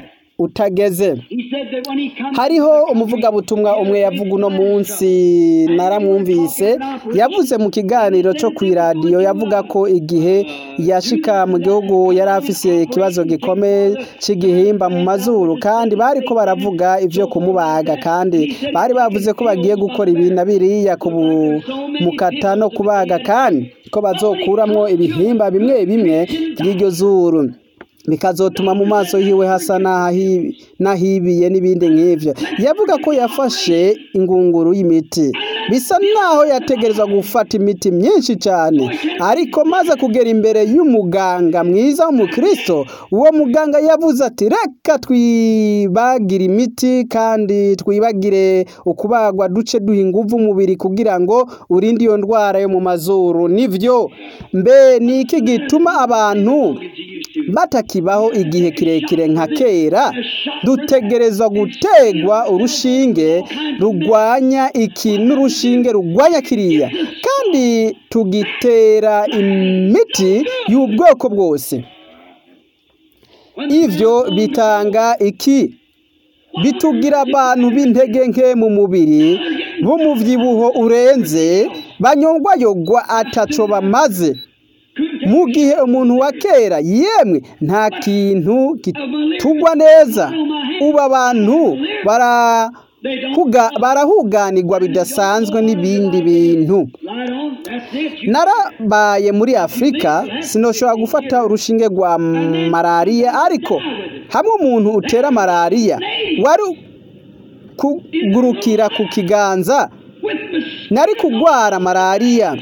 utageze He said that when he comes hariho umuvugabutumwa umwe yavuga uno munsi naramwumvise yavuze mu kiganiro cyo ku iradiyo yavuga ko igihe yashika mu gihugu yari afise ikibazo gikomeye cy'igihimba mu mazuru kandi bari ko baravuga ibyo kumubaga kandi bari bavuze ko bagiye gukora ibi na biriya kumukata no kubaga kandi ko bazokuramwo ibihimba bimwe bimwe by'iryo zuru bikazotuma mu maso yiwe hasa n'ahi- n'ahibiye n'ibindi nk'ivyo yavuga ko yafashe ingunguru y'imiti bisa naho yategerezwa gufata imiti myinshi cyane ariko maze kugera imbere y'umuganga mwiza w'umukristo uwo muganga yavuze ati reka twibagire imiti kandi twibagire ukubagwa duce duha inguvu umubiri kugira ngo urinde iyo ndwara yo mu mazuru nivyo mbe ni iki gituma abantu batakibaho igihe kirekire nka kera dutegerezwa gutegwa urushinge rugwanya iki n'urushinge rugwanya kiriya kandi tugitera imiti y'ubwoko bwose ivyo bitanga iki bitugira abantu b'intege nke mu mubiri b'umuvyibuho urenze banyongwayogwa ataco bamaze mu gihe umuntu wa kera yemwe nta kintu kitugwa neza ubu abantu barahuga barahuganirwa bidasanzwe n'ibindi bintu Right on. That's it. You narabaye muri afurika sinoshobora gufata urushinge rwa malariya ariko hamwe umuntu utera malariya wari kugurukira ku kiganza with mistake. nari kugwara malariya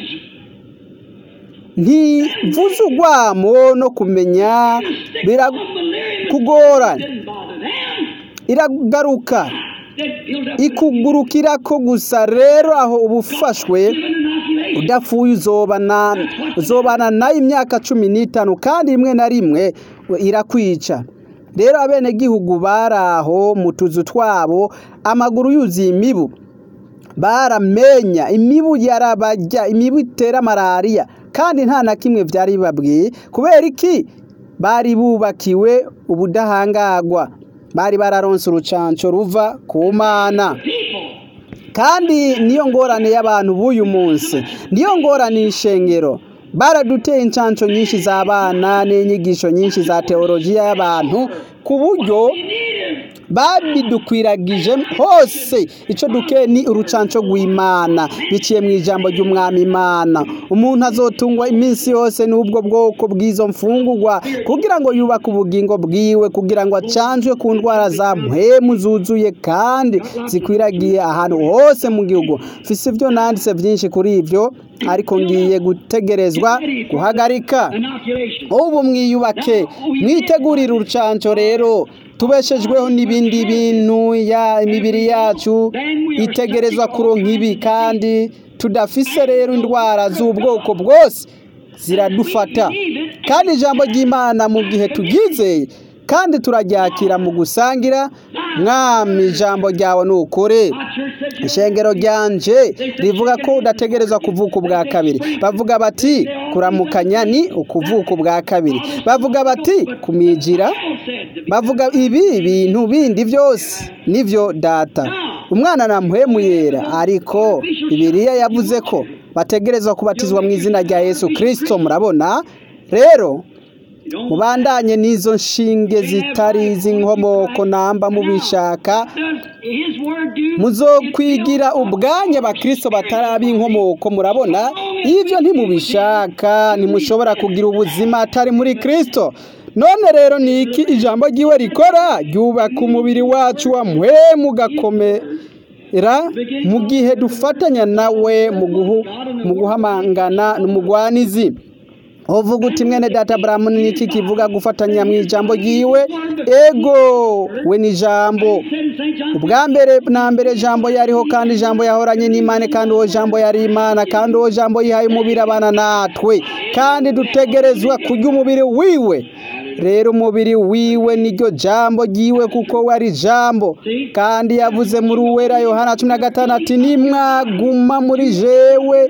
ntivuze urwamo no kumenya birakugora Didn't bother them. iragaruka They built up ikugurukira ko gusa rero aho uba ufashwe an inoculation. udapfuye uzobana uzobana nayo imyaka cumi n'itanu kandi rimwe na rimwe irakwica rero abenegihugu bari aho mu tuzu twabo amaguru yuzuye imibu baramenya imibu yarabajya imibu itera malariya kandi nta na kimwe byari bibabwiye kubera iki bari bubakiwe ubudahangagwa bari bararonse urucanco ruva ku mana People. kandi niyo ngorane y'abantu b'uyu munsi niyo ngorane y'ishengero baraduteye inshanco nyinshi z'abana n'inyigisho nyinshi za teolojiya y'abantu ku buryo babidukwiragije hose icyo duke ni urucanco rw'imana biciye mu ijambo ry'umwami imana umuntu azotungwa iminsi yose n'ubwo bwoko bw'izo mfungurwa kugira ngo yubake ubugingo bwiwe kugira ngo acanjwe ku ndwara za mpemu zuzuye kandi zikwiragiye ahantu hose mu gihugu mfise ibyo nanditse byinshi kuri ibyo ariko ngiye gutegerezwa guhagarika Inoculation. ubu mwiyubake mwitegurire urucanco rero tubeshejweho n'ibindi bintu ya imibiri yacu itegerezwa kuronka ibi kandi tudafise rero indwara z'ubwoko bwose ziradufata kandi ijambo ry'imana mu gihe turyizeye kandi turaryakira mu gusangira mwami ijambo ryawe ni ukuri My church said, ishengero ryanje rivuga ko udategerezwa kuvuka ubwa kabiri bavuga bati kuramukanya ni ukuvuka ubwa kabiri bavuga bati kumijira Bible said to be. bavuga ibi bintu bindi byose nivyo data umwana namuhemu yera ariko bibiliya yavuze ko bategerezwa kubatizwa mu izina rya yesu kirisito murabona rero You don't mubandanye n'izo nshinge zitari iz'inkomoko namba mubishaka does his word do? muzokwigira ubwanya abakristo batari inkomoko murabona ibyo ntimubishaka ntimushobora kugira ubuzima atari muri kristo none rero ni iki ijambo ry'iwe rikora ryubaka umubiri wacu wa muhemu ugakomera mu gihe dufatanya nawe mu guhu- mu guhamangana n'umugwanizi uvuga uti mwene data buramu ni iki kivuga gufatanya mu ijambo ry'iwe ego we ni ijambo Said in St. John ubwa mbere na mbere jambo yariho kandi jambo yahoranye n'imana kandi uwo jambo yari imana kandi uwo jambo yihaye umubiri abana natwe kandi dutegerezwa kurya umubiri wiwe rero umubiri wiwe niryo jambo ryiwe kuko we ari jambo kandi yavuze muri uwera yohana cumi na gatanu ati nimwaguma muri jewe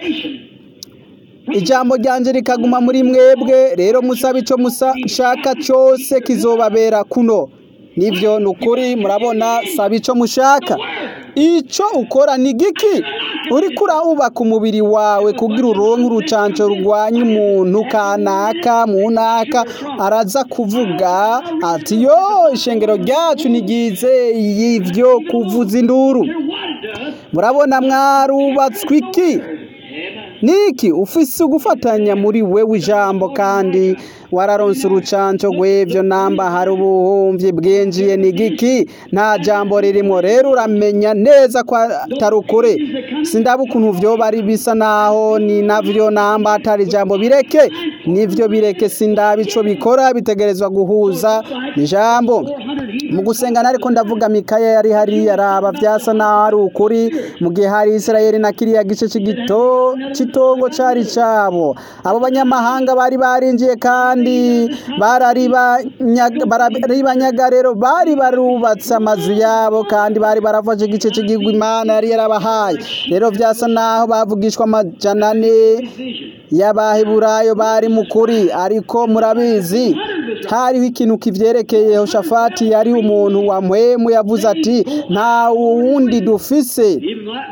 ijambo ryanje rikaguma muri mwebwe rero musabe icyo mushaka cyose kizobabera kuno nivyo ni ukuri murabona saba ico mushaka ico ukora ni giki uriko urubaka umubiri wawe kugira uronke urucanco rurwanya umuntu kanaka munaka araza kuvuga ati yo ishengero ryacu ntigize y'ivyo kuvuza induru murabona mwarubatswe iki niki ufise ugufatanya muri wewe ijambo kandi wararonse urucanco rw'ivyo namba hari ubuhumvyi bwinjiye ni giki nta jambo ririmo rero uramenya neza ko atari ukuri sindaba ukuntu vyoba ari bisa naho ni navyo namba atari ijambo bireke nivyo bireke sindaba ico bikora bitegerezwa guhuza ijambo mu gusengana ariko ndavuga mikaya yari hariya araba vyasa naho ari ukuri mu gihe hari isirayeli na kiriya gice c'igito c'itongo cari cabo abo banyamahanga bari barinjiye kandi bararibanyaga rero bari barubatse amazu yabo kandi bari barafashe igice cy'igihugu imana yari yarabahaye rero vyasa naho bavugishwa amajana ane y'abaheburayo bari mu kuri ariko murabizi hariho ikintu kivyerekeye Yehoshafati yari umuntu wa mpwemu yavuze ati nta wundi dufise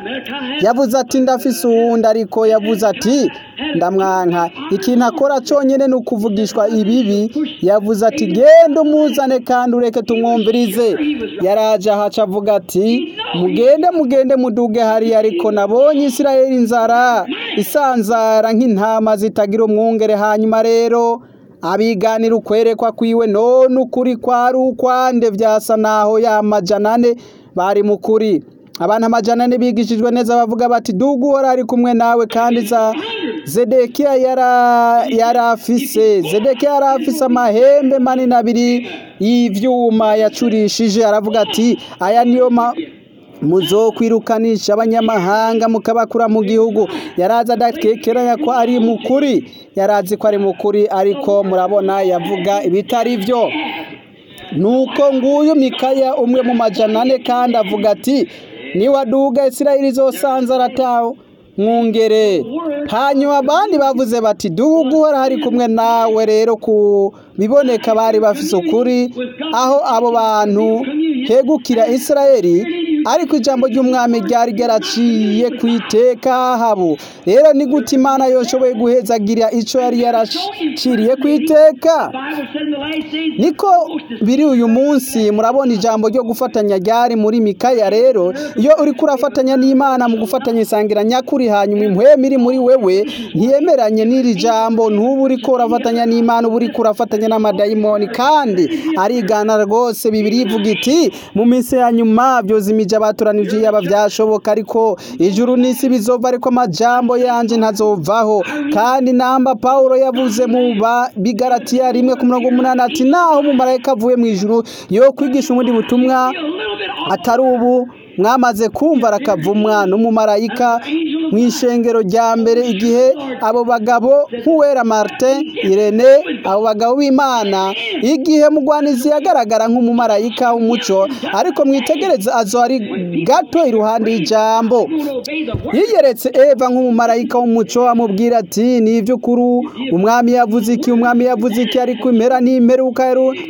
yavuze ati ndafise uwundi ariko yavuze ati ndamwanka ikintu akora conyene ni ukuvugishwa ibibi yavuze ati genda umuzane kandi ureke tumwumvirize yaraje ahaca avuga ati mugende mugende muduge hariya ariko nabonye isirayeli inzara isanzara nk'intama zitagira umwungere hanyuma rero abiganira ukwerekwa kwiwe none ukuri kwari ukwande vyasa naho ya majana ane bari mu kuri abantu amajana ane bigishijwe neza bavuga bati duga uhora ari kumwe nawe kandi za zedekiya yari afise zedekiya yari afise amahembe manini abiri y'ivyuma yacurishije aravuga ati aya niyo ma muzokwirukanisha abanyamahanga mukabakura mu gihugu yarazi adakekeranya ko ari mukuri yarazi ko ari mukuri ariko murabona yavuga ibitari byo nuko nguyu mikaya umwe mu majana ane kandi avuga ati niwaduga isirayeli zosanze aratawe mwungere hanyuma abandi bavuze bati duhugu uhora hari kumwe nawe rero ku biboneka bari bafise ukuri aho abo bantu hegukira isirayeli ariko ijambo ry'umwami ryari ryaraciye ku iteka habo rero ni gute imana yoshoboye guhezagira icyo yari yaraciriye ku iteka niko biri uyu munsi murabona ijambo ryo gufatanya ryari muri mikaya rero iyo uri kurafatanya n'imana mu gufatanya isangira nyakuri hanyuma impwemu iri muri wewe ntiyemeranye n'iri jambo ntuba uri urafatanya n'imana uba uri kurafatanya n'amadayimoni kandi arigana rwose bibiri ivuga iti mu minsi ya nyuma byoza imijyi abatoranije yaba byashoboka ariko ijuru n'isi bizova ariko amajambo yanje ntazovaho kandi namba Paulo yavuze mu bigaratiya rimwe ku mirongo umunani ati naho umumarayika avuye mu ijuru yo kwigisha ubundi butumwa atari ubu mwamaze kumva arakavumwa n'umumarayika mu ishengero rya mbere igihe abo bagabo nk'uwera martin irene abo bagabo b'imana igihe mugwanizi yagaragara nk'umumarayika w'umuco ariko mwitegereze azo ari gato iruhande y'ijambo yiyeretse eva nk'umumarayika w'umuco amubwira ati ni iby'ukuri umwami yavuze iki umwami yavuze iki ariko impera n'imperuka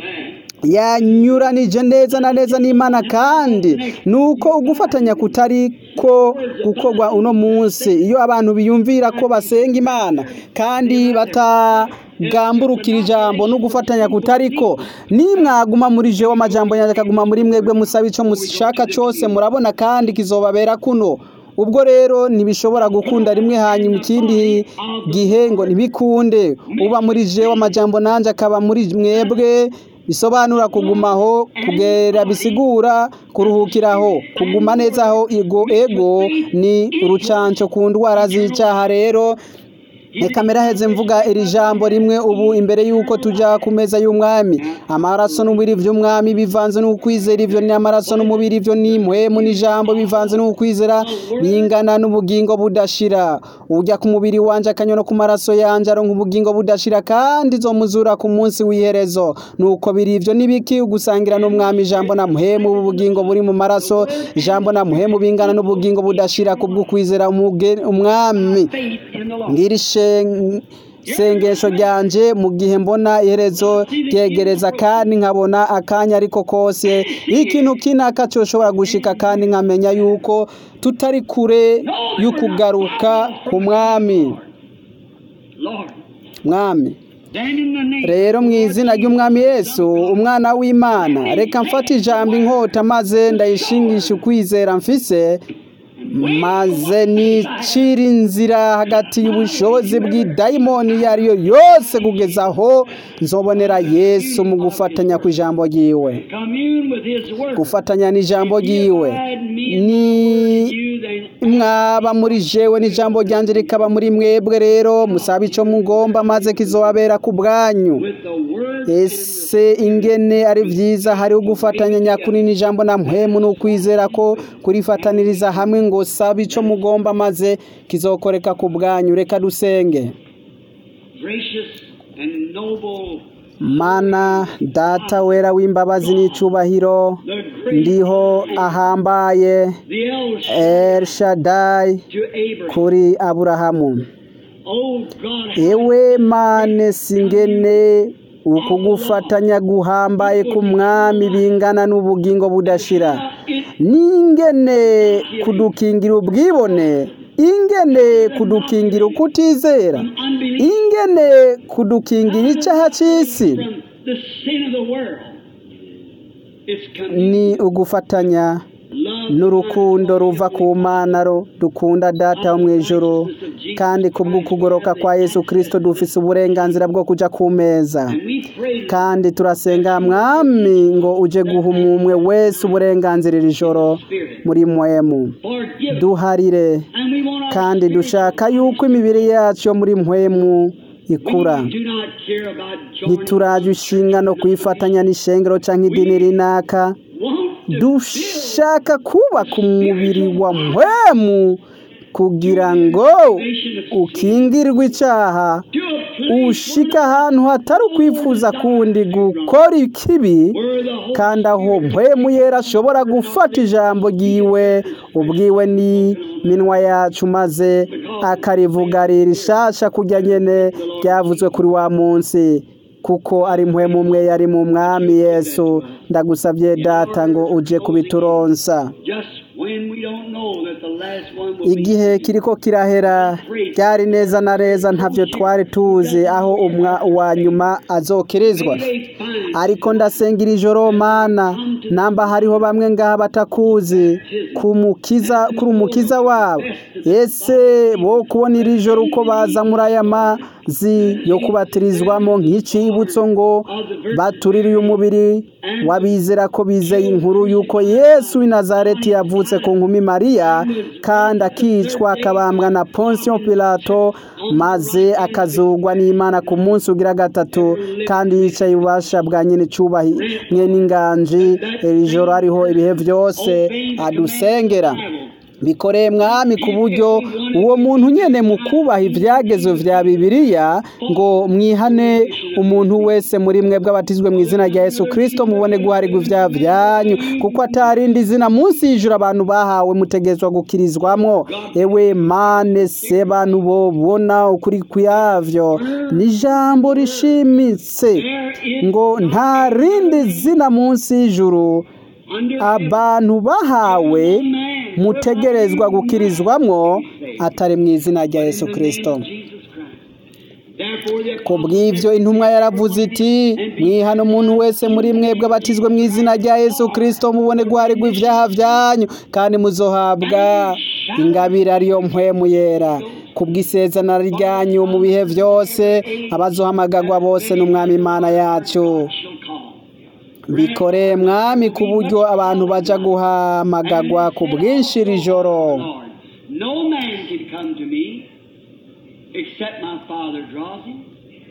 yanyuranije neza na neza n'imana kandi nuko ugufatanya kutari ko gukorwa uno munsi iyo abantu biyumvira ko basenga imana kandi batagamburukira ijambo no gufatanya kutariko nimwaguma muri jewe amajambo yanjye akaguma muri mwebwe musaba icyo mushaka cyose murabona kandi kizobabera kuno ubwo rero ntibishobora gukunda rimwe hanyuma ikindi gihe ngo ntibikunde uba muri jewe amajambo nanjye akaba muri mwebwe bisobanura kugumaho kugera bisigura kuruhukiraho kuguma neza aho ego ego ni urucanco ku ndwara z'icyaha rero kamera heze mvuga iri jambo rimwe ubu imbere y'uko tujya ku meza y'umwami amaraso n'umubiri by'umwami bivanze n'ukwizera ibyo ni amaraso n'umubiri ibyo ni impwemu n'ijambo bivanze n'ukwizera bingana n'ubugingo budashira ujya ku mubiri wanjye akanyura ku maraso yanjye aronka ubugingo budashira kandi zo muzura ku munsi w'iherezo nuko biri ibyo n'ibiki ugusangira n'umwami ijambo na muhemu ubugingo buri mu maraso ijambo na muhemu bingana n'ubugingo budashira kubw'ukwizera umwami ngirishe sengesho ryanje mu gihe mbona iherezo ryegereza kandi nkabona akanya ariko kose ikintu kinaka coshobora gushika kandi nkamenya yuko tutari kure y'ukugaruka ku mwami Lord. mwami Then in the name rero mu izina ry'umwami yesu umwana w'imana reka mfate ijambo inkota maze ndayishingisha ukwizera mfise maze nicira inzira hagati y'ubushobozi bw'idayimoni iyo ari yo yose kugeza aho nzobonera yesu mu gufatanya ku ijambo ryiwe commune with his word. gufatanya n'ijambo ryiwe ni You then mwaba muri jewe n'ijambo ryanjye rikaba muri mwebwe rero musaba icyo mugomba maze kizobabera ku bwanyu with the word ese ingene ari byiza hariho gufatanya nyakuri n'ijambo na mpemu n'ukwizera ko kurifataniriza hamwe ngo sabe icyo mugomba maze kizokoreka ku bwanyu reka dusenge gracious and noble, mana data wera w'imbabazi n'icyubahiro the great ndiho ahambaye the El El Shaddai to Abraham. kuri aburahamu Oh God, ewe mane singene ukugufatanya guhambaye ku mwami bingana n'ubugingo budashira it n'ingene kudukingira ubwibone ingene kudukingira ukutizera unbelief ingene kudukingira icyaha cy'isi from the sin of the world. It's ni ugufatanya love n'urukundo ruva ku mana ro dukunda data wo mu ijoro kandi kubw'ukugoroka kwa yesu kirisito dufise uburenganzira bwo kujya ku meza and we pray kandi turasenga mwami ngo uje guha umwe wese uburenganzira iri joro Spirit. muri mwemu Forgive us. duharire And we want our kandi spirit dushaka yuko imibiri yacu yo muri mwemu ikura We do not care about joining. ntituraje ishinga no kwifatanya n'ishengero cyangwa idini rinaka Want to dushaka kubaka umubiri wa mwemu kugira ngo ukingirwe icyaha do a place ushika ahantu hatari ukwifuza kundi gukora ikibi where the Holy kandi aho mpwemu yera ashobora gufata ijambo ryiwe ubwiwe ni minwa yacu maze akarivuga rishasha kujya nyene ryavuzwe kuri wa munsi kuko ari mpwemu umwe yari mu mwami yesu ndagusabye data ngo uje kubituronsa just when we don't know that the last one will be igihe kiriko kirahera byari neza na neza ntavyo twari tuzi aho umwa uwa nyuma azokirizwa they find ariko ndasengira ijoro mana namba hariho bamwe ngaha batakuzi kumukiza kuri umukiza wabo ese bo kubona iri joro uko baza muri aya mazi yo kubatirizwamo nk'icibutso ngo baturire uyu mubiri wabizera ko bizeye inkuru y'uko yesu w'i nazareti yavutse ku nkumi mariya kandi akicwa akabambwa na ponsiyo pilato maze akazugwa n'imana ku munsi ugira gatatu kandi yicaye ububasha bwa nyine icyubahi mwe n'inganji iri joro hariho ibihe byose adusengera bikoreye mwami ku buryo uwo muntu nyene mu kubaha ibyagezo vya bibiliya ngo mwihane umuntu wese muri mwe bw'abatizwe mu izina rya yesu kirisito mubone guharirwa ivyaha vyanyu kuko atarindi zina munsi y'ijuru abantu bahawe mutegezwa gukirizwamwo ewe mane se bantu bobona ukuri kuyavyo ni ijambo rishimitse ngo nta rindi zina munsi y'ijuru under abantu bahawe man. mutegerezwa gukirizwamwo atari mu izina rya yesu kirisito Jesus Christ. Therefore, the ku bw'ibyo intumwa yaravuze iti mwihana umuntu wese muri mwebwe abatizwe mu izina rya yesu kirisito mubone guharirwa ibyaha byanyu kandi muzohabwa ingabire ariyo mpwemu yera ku bw'isezerano ryanyu mu bihe byose abazohamagagwa bose n'umwami imana yacu shall call. bikoreye mwami ku buryo abantu baja guhamagagwa ku bwinshi iri joro Lord, no man can come to me except my Father draws him.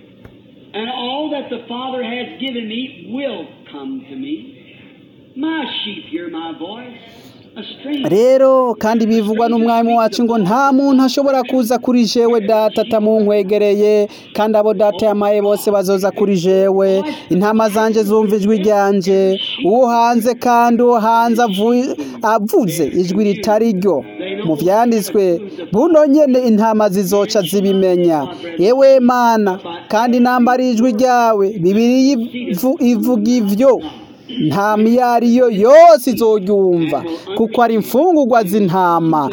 And all that the Father has given me will come to me. My sheep hear my voice. A stranger rero kandi bivugwa n'umwami wacu ngo nta muntu ashobora kuza kuri jewe data atamunkwegereye kandi abo data yamaye bose bazoza kuri jewe intama zanje zumva ijwi ryanje uwo hanze kandi uwo hanze avu- avuze ijwi ritari ryo mu vyanditswe buno nyene intama zizoca zibimenya yewe mana kandi nambara ijwi ryawe bibiri ivuga ivyo nta miyariyo yose izoryumva kuko ari imfungurwa z'intama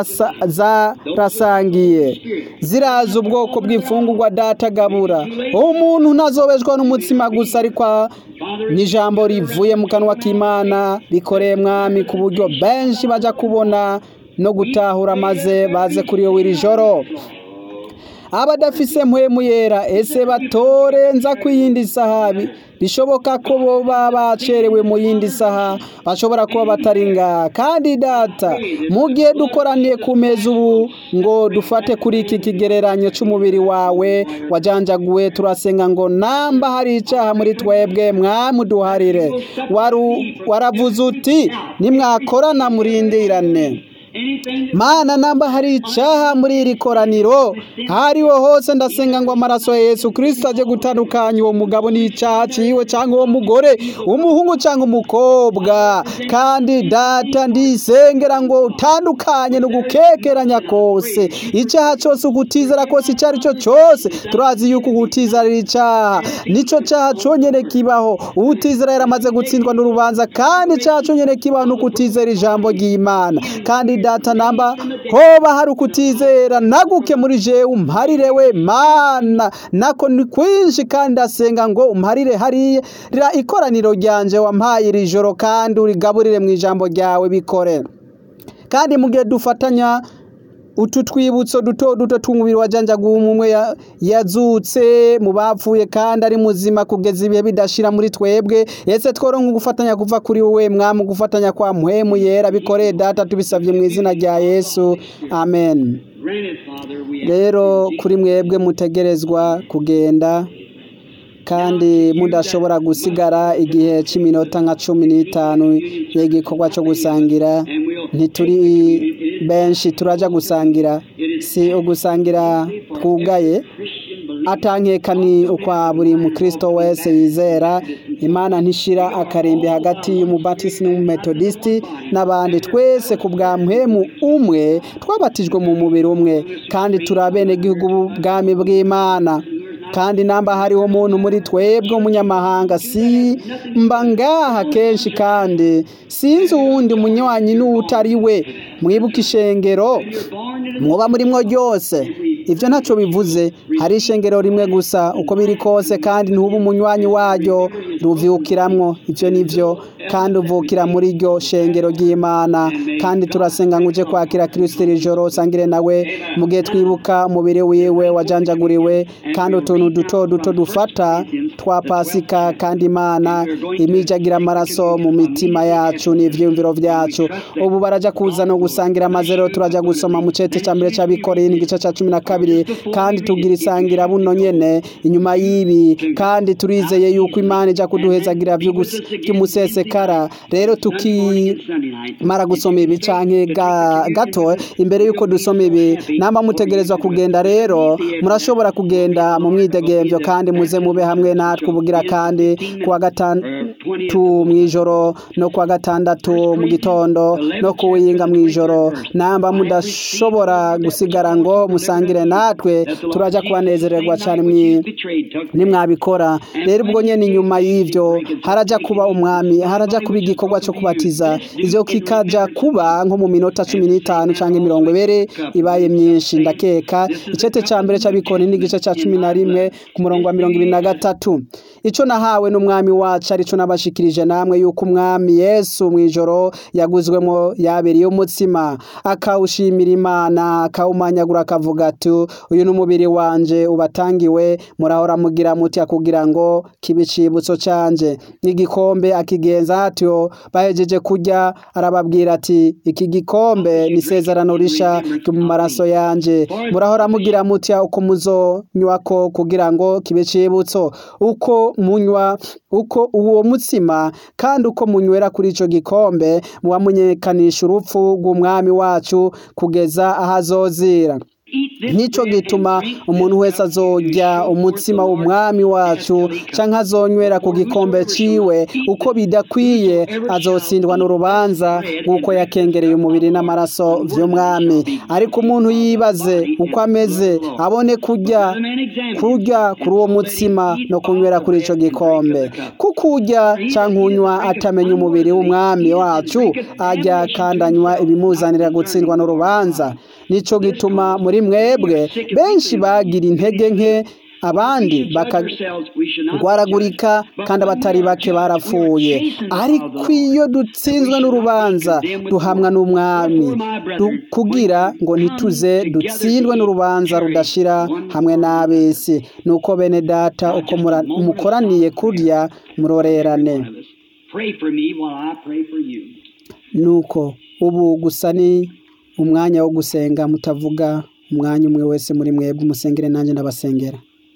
zarasangiye ziraza ubwoko bw'imfungurwa datagabura umuntu ntazobeshwa n'umutsima gusa ariko n'ijambo rivuye mu kanwa k'imana bikoreye mwami ku buryo benshi bajya kubona no gutahura maze baze kuri yo iri joro abadafise mpwemu yera ese batore nza ku yindi saha bishoboka ko boba bacerewe mu yindi saha bashobora kuba batari ngaha kandi data mu gihe dukoraniye ku meza ubu ngo dufate kuri iki kigereranyo cy'umubiri wawe wajanjaguwe turasenga ngo namba hari icyaha muri twebwe mwamuduharire waravuze uti nimwakorana murindirane mana namba hari icyaha muri iri koraniro hariho hose ndasenga ngo amaraso ya yesu kirisito ajye gutandukanya uwo mugabo n'icyaha cyiwe cyangwa uwo mugore umuhungu cyangwa umukobwa kandi data ndisengera ngo utandukanye no gukekeranya kose icyaha cyose ugutizera kose icyo ari cyo cyose turazi yuko ugutizera ari icyaha nicyo cyaha cyonyine kibaho utizera yaramaze gutsindwa n'urubanza kandi icyaha cyonyine kibaho ni ukutizera ijambo ry'imana kandi data namba hoba hari ukutizera naguke muri jewe umparire we mana nako ni kwinshi kandi ndasenga ngo umparire hariya ikoraniro ryanje wampaye iri joro kandi urigaburire mu ijambo ryawe bikore kandi mu gihe dufatanya utu twibutso duto duto tw'umubiri wa janjaguwe umwe yazutse mu bapfuye kandi ari muzima kugeza ibihe bidashira muri twebwe ese tworonka gufatanya kuva kuri wowe mwamu gufatanya kwa muhemu yera bikoreye data tubisabye mu izina rya yesu amen rero kuri mwebwe mutegerezwa kugenda kandi mudashobora gusigara igihe cy'iminota nka cumi n'itanu y'igikorwa cyo gusangira ntituri benshi turajya gusangira si ugusangira twugaye atankeka ni ukwa buri mukristo wese yizera imana ntishira akarimbi hagati y'umubatisi n'umumetodisiti n'abandi twese ku bwa mpemu umwe twabatijwe mu mubiri umwe kandi turi abenegihugu bw'ubwami bw'imana kandi namba hariho umuntu muri twebwe umunyamahanga si mba ngaha kenshi kandi sinzi uwundi munywanyi n'utari we mwibuke ishengero muba murimo ryose ibyo ntacyo bivuze hari ishengero rimwe gusa uko biri kose kandi ntuba umunywanyi waryo ruvyukiramwo ibyo nivyo kandi uvukira muri ryo shengero ry'imana kandi turasenga ngo uje kwakira kirisito iri joro usangire nawe mu gihe twibuka umubiri wiwe wajanjaguriwe kandi utuntu duto duto dufata twa pasika kandi imana imijagira amaraso mu mitima yacu n'ivyiyumviro vyacu ubu baraja kuza no gusangira amazero turaja gusoma mu cete ca mbere c'abikoreye n'igice ca cumi na kabiri kandi tugira isangira buno nyene inyuma y'ibi kandi turizeye yuko imana ija kuduhezagira vy'umusesekara rero tukimara gusoma ibi canke gato imbere yuko dusoma ibi namba mutegerezwa kugenda rero murashobora kugenda mu mwidegemvyo kandi muze mube hamwe natwe ubugira kandi kuwa gatandatu mw'ijoro no kuwa gatandatu mu gitondo no kuwinga mw'ijoro namba mudashobora gusigara ngo musangire natwe turaja kubanezererwa cyane nimwabikora rero ubwo nyene inyuma y'ivyo haraja kuba umwami haraja kuba igikorwa cyo kubatiza ivyo kikaja kuba nko mu minota cumi n'itanu canke mirongo ibiri ibaye myinshi ndakeka icete ca mbere c'abikoni n'igice ca cumi na rimwe ku murongo wa mirongo ibiri na gatatu ico nahawe n'umwami wacu arico nabashikirije namwe yuko umwami yesu mw'ijoro yaguzwemo yabereye umutsima akawushimira imana akawumanyagura akavuga ati uyu ni umubiri wanje ubatangiwe murahora mugira muti kugira ngo kibe icibutso canje n'igikombe akigenza atyo bahejeje kurya arababwira ati iki gikombe ni isezerano risha mu maraso yanje murahora mugira muti uko muzonywako kugira ngo kibe icibutso uko munywa uko uwo mutsima kandi uko munywera kuri ico gikombe muba munyekanisha urupfu rw'umwami wacu kugeza aho azozira nk'icyo gituma umuntu wese azojya umutsima w'umwami wacu cyangwa azonywera ku gikombe ciwe uko bidakwiye azotsindwa n'urubanza nk'uko yakengereye umubiri n'amaraso by'umwami ariko umuntu yibaze uko ameze abone kujya kurya kuri uwo mutsima no kunywera kuri icyo gikombe kuko ujya cyangwa unywa atamenya umubiri w'umwami wacu ajya kandi anywa ibimuzanira gutsindwa n'urubanza nicyo gituma muri mwebwe benshi bagira intege nke abandi bakagwaragurika kandi abatari bake barapfuye ariko iyo dutsinzwe n'urubanza duhamwa n'umwami kugira ngo ntituze dutsindwe n'urubanza rudashira hamwe n'ab'isi nuko bene data uko mukoraniye kurya murorerane nuko ubu gusa ni umwanya wo gusenga mutavuga umwanya umwe wese muri mwebwe umusengere nanjye ndabasengera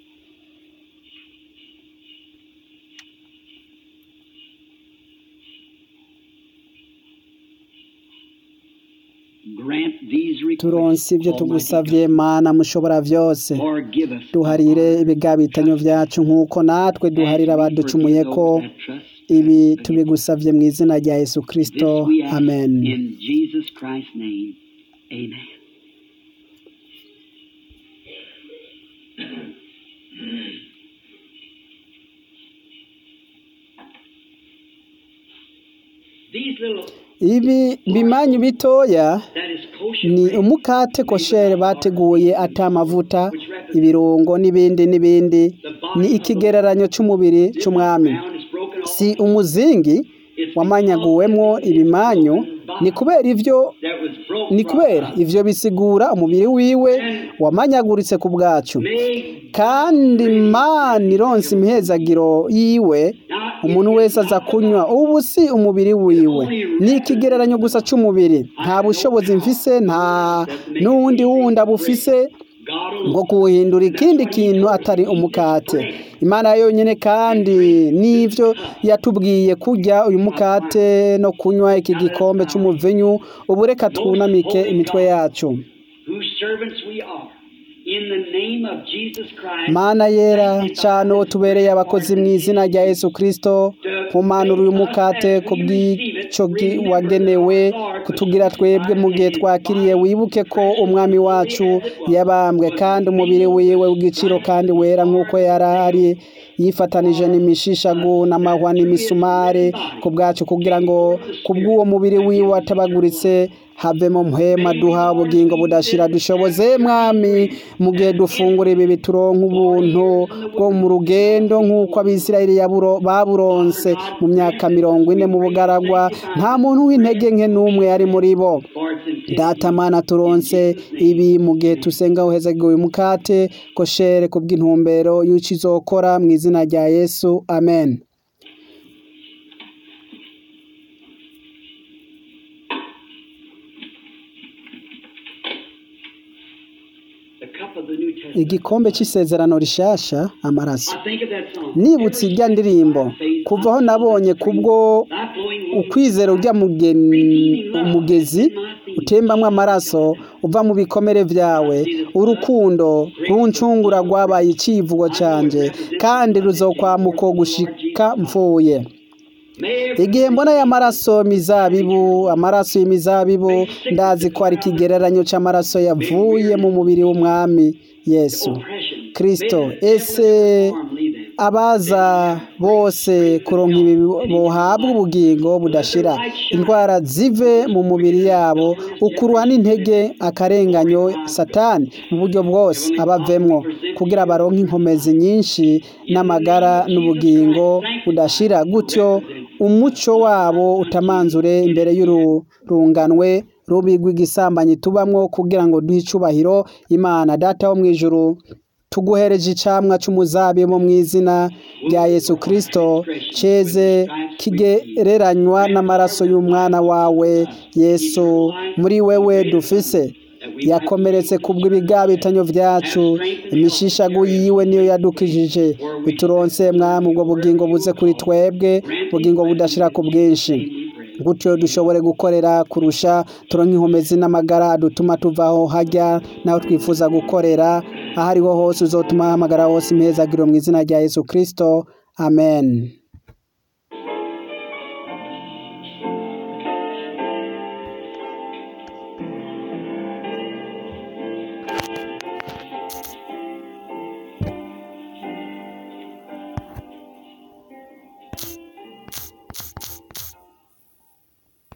turonse ibyo tugusabye mana mushobora byose duharire ibigabitanyo byacu nk'uko natwe duharira abaducumuye ko ibi tubigusabye mu izina rya yesu kirisito amen ibi bimanyu bitoya ni umukate koshere bateguye atamavuta ibirungo n'ibindi n'ibindi ni ikigereranyo cy'umubiri cy'umwami si umuzingi wamanyaguwemo ibimanyu ni kubera ibyo ni kubera ibyo bisigura umubiri wiwe wamanyaguritse ku bwacu kandi mani ironse imihezagiro yiwe umuntu wese aza kunywa ubu si umubiri wiwe ni ikigereranyo gusa cy'umubiri nta bushobozi mfise nta n'uwundi wundi abufise ngo kuwuhindura ikindi kintu atari umukate imana yonyine kandi n'ibyo yatubwiye kurya uyu mukate no kunywa iki gikombe cy'umuvinyu ubu reka twunamike imitwe yacu mana yera cyane uwo tubereye abakozi mu izina rya yesu kirisito nkumanura uyu mukate ku bw'icyo wagenewe kutugira twebwe mu gihe twakiriye wibuke ko umwami wacu yabambwe kandi umubiri wiwe w'igiciro kandi wera nk'uko yari ari yifatanije n'imishishagu n'amahwa n'imisumare ku bwacu kugira ngo ku bw'uwo mubiri wiwe watabaguritse havemo muhema duha ubugingo budashira dushoboze mwami mu gihe dufungura ibi bituronka ubuntu bwo mu rugendo nk'uko abisirayeli baburonse mu myaka mirongo ine mu bugaragwa nta muntu w'intege nke n'umwe yari muri bo datamana turonse ibi mu gihe tusenga uhezagiwe uyu mukate koshere ku bw'intumbero y'uko izokora mu izina rya yesu amen igikombe cy'isezerano rishasha amaraso nibutse irya ndirimbo kuva aho nabonye kubwo ukwizera ujya umugezi utembamo amaraso uva mu bikomere byawe urukundo runcungura rwabaye icyivugo cyanjye kandi ruzokwamuko gushika mvuye igihe mbona aya maraso mizabibu amaraso y'imizabibu ndazi ko ari ikigereranyo cy'amaraso yavuye mu mubiri w'umwami yesu kirisito ese abaza bose kuronka ibi bohabwa ubugingo budashira indwara zive mu mubiri yabo ukuruha n'intege akarenganyo satani mu buryo bwose abavemwo kugira baronke inkomezi nyinshi n'amagara n'ubugingo budashira gutyo umuco wabo utamanzure imbere y'ururunganwe rubi rw'igisambanyi tubamwo kugira ngo duhe icubahiro imana data wo mu ijuru tuguhereje icamwa c'umuzabibu mu izina rya yesu kirisito ceze kigereranywa n'amaraso y'umwana wawe yesu muri wewe dufise yakomeretse kubw'ibigabitanyo byacu imishishagu yiwe niyo yadukijije bituronse mwami ubwo bugingo buze kuri twebwe bugingo budashira ku bwinshi gutyo dushobore gukorera kurusha turonke inkomezi n'amagara adutuma tuvaho hajya naho twifuza gukorera aho ariho hose uzotuma hamagara hose impezagiro mu izina rya yesu kirisito amen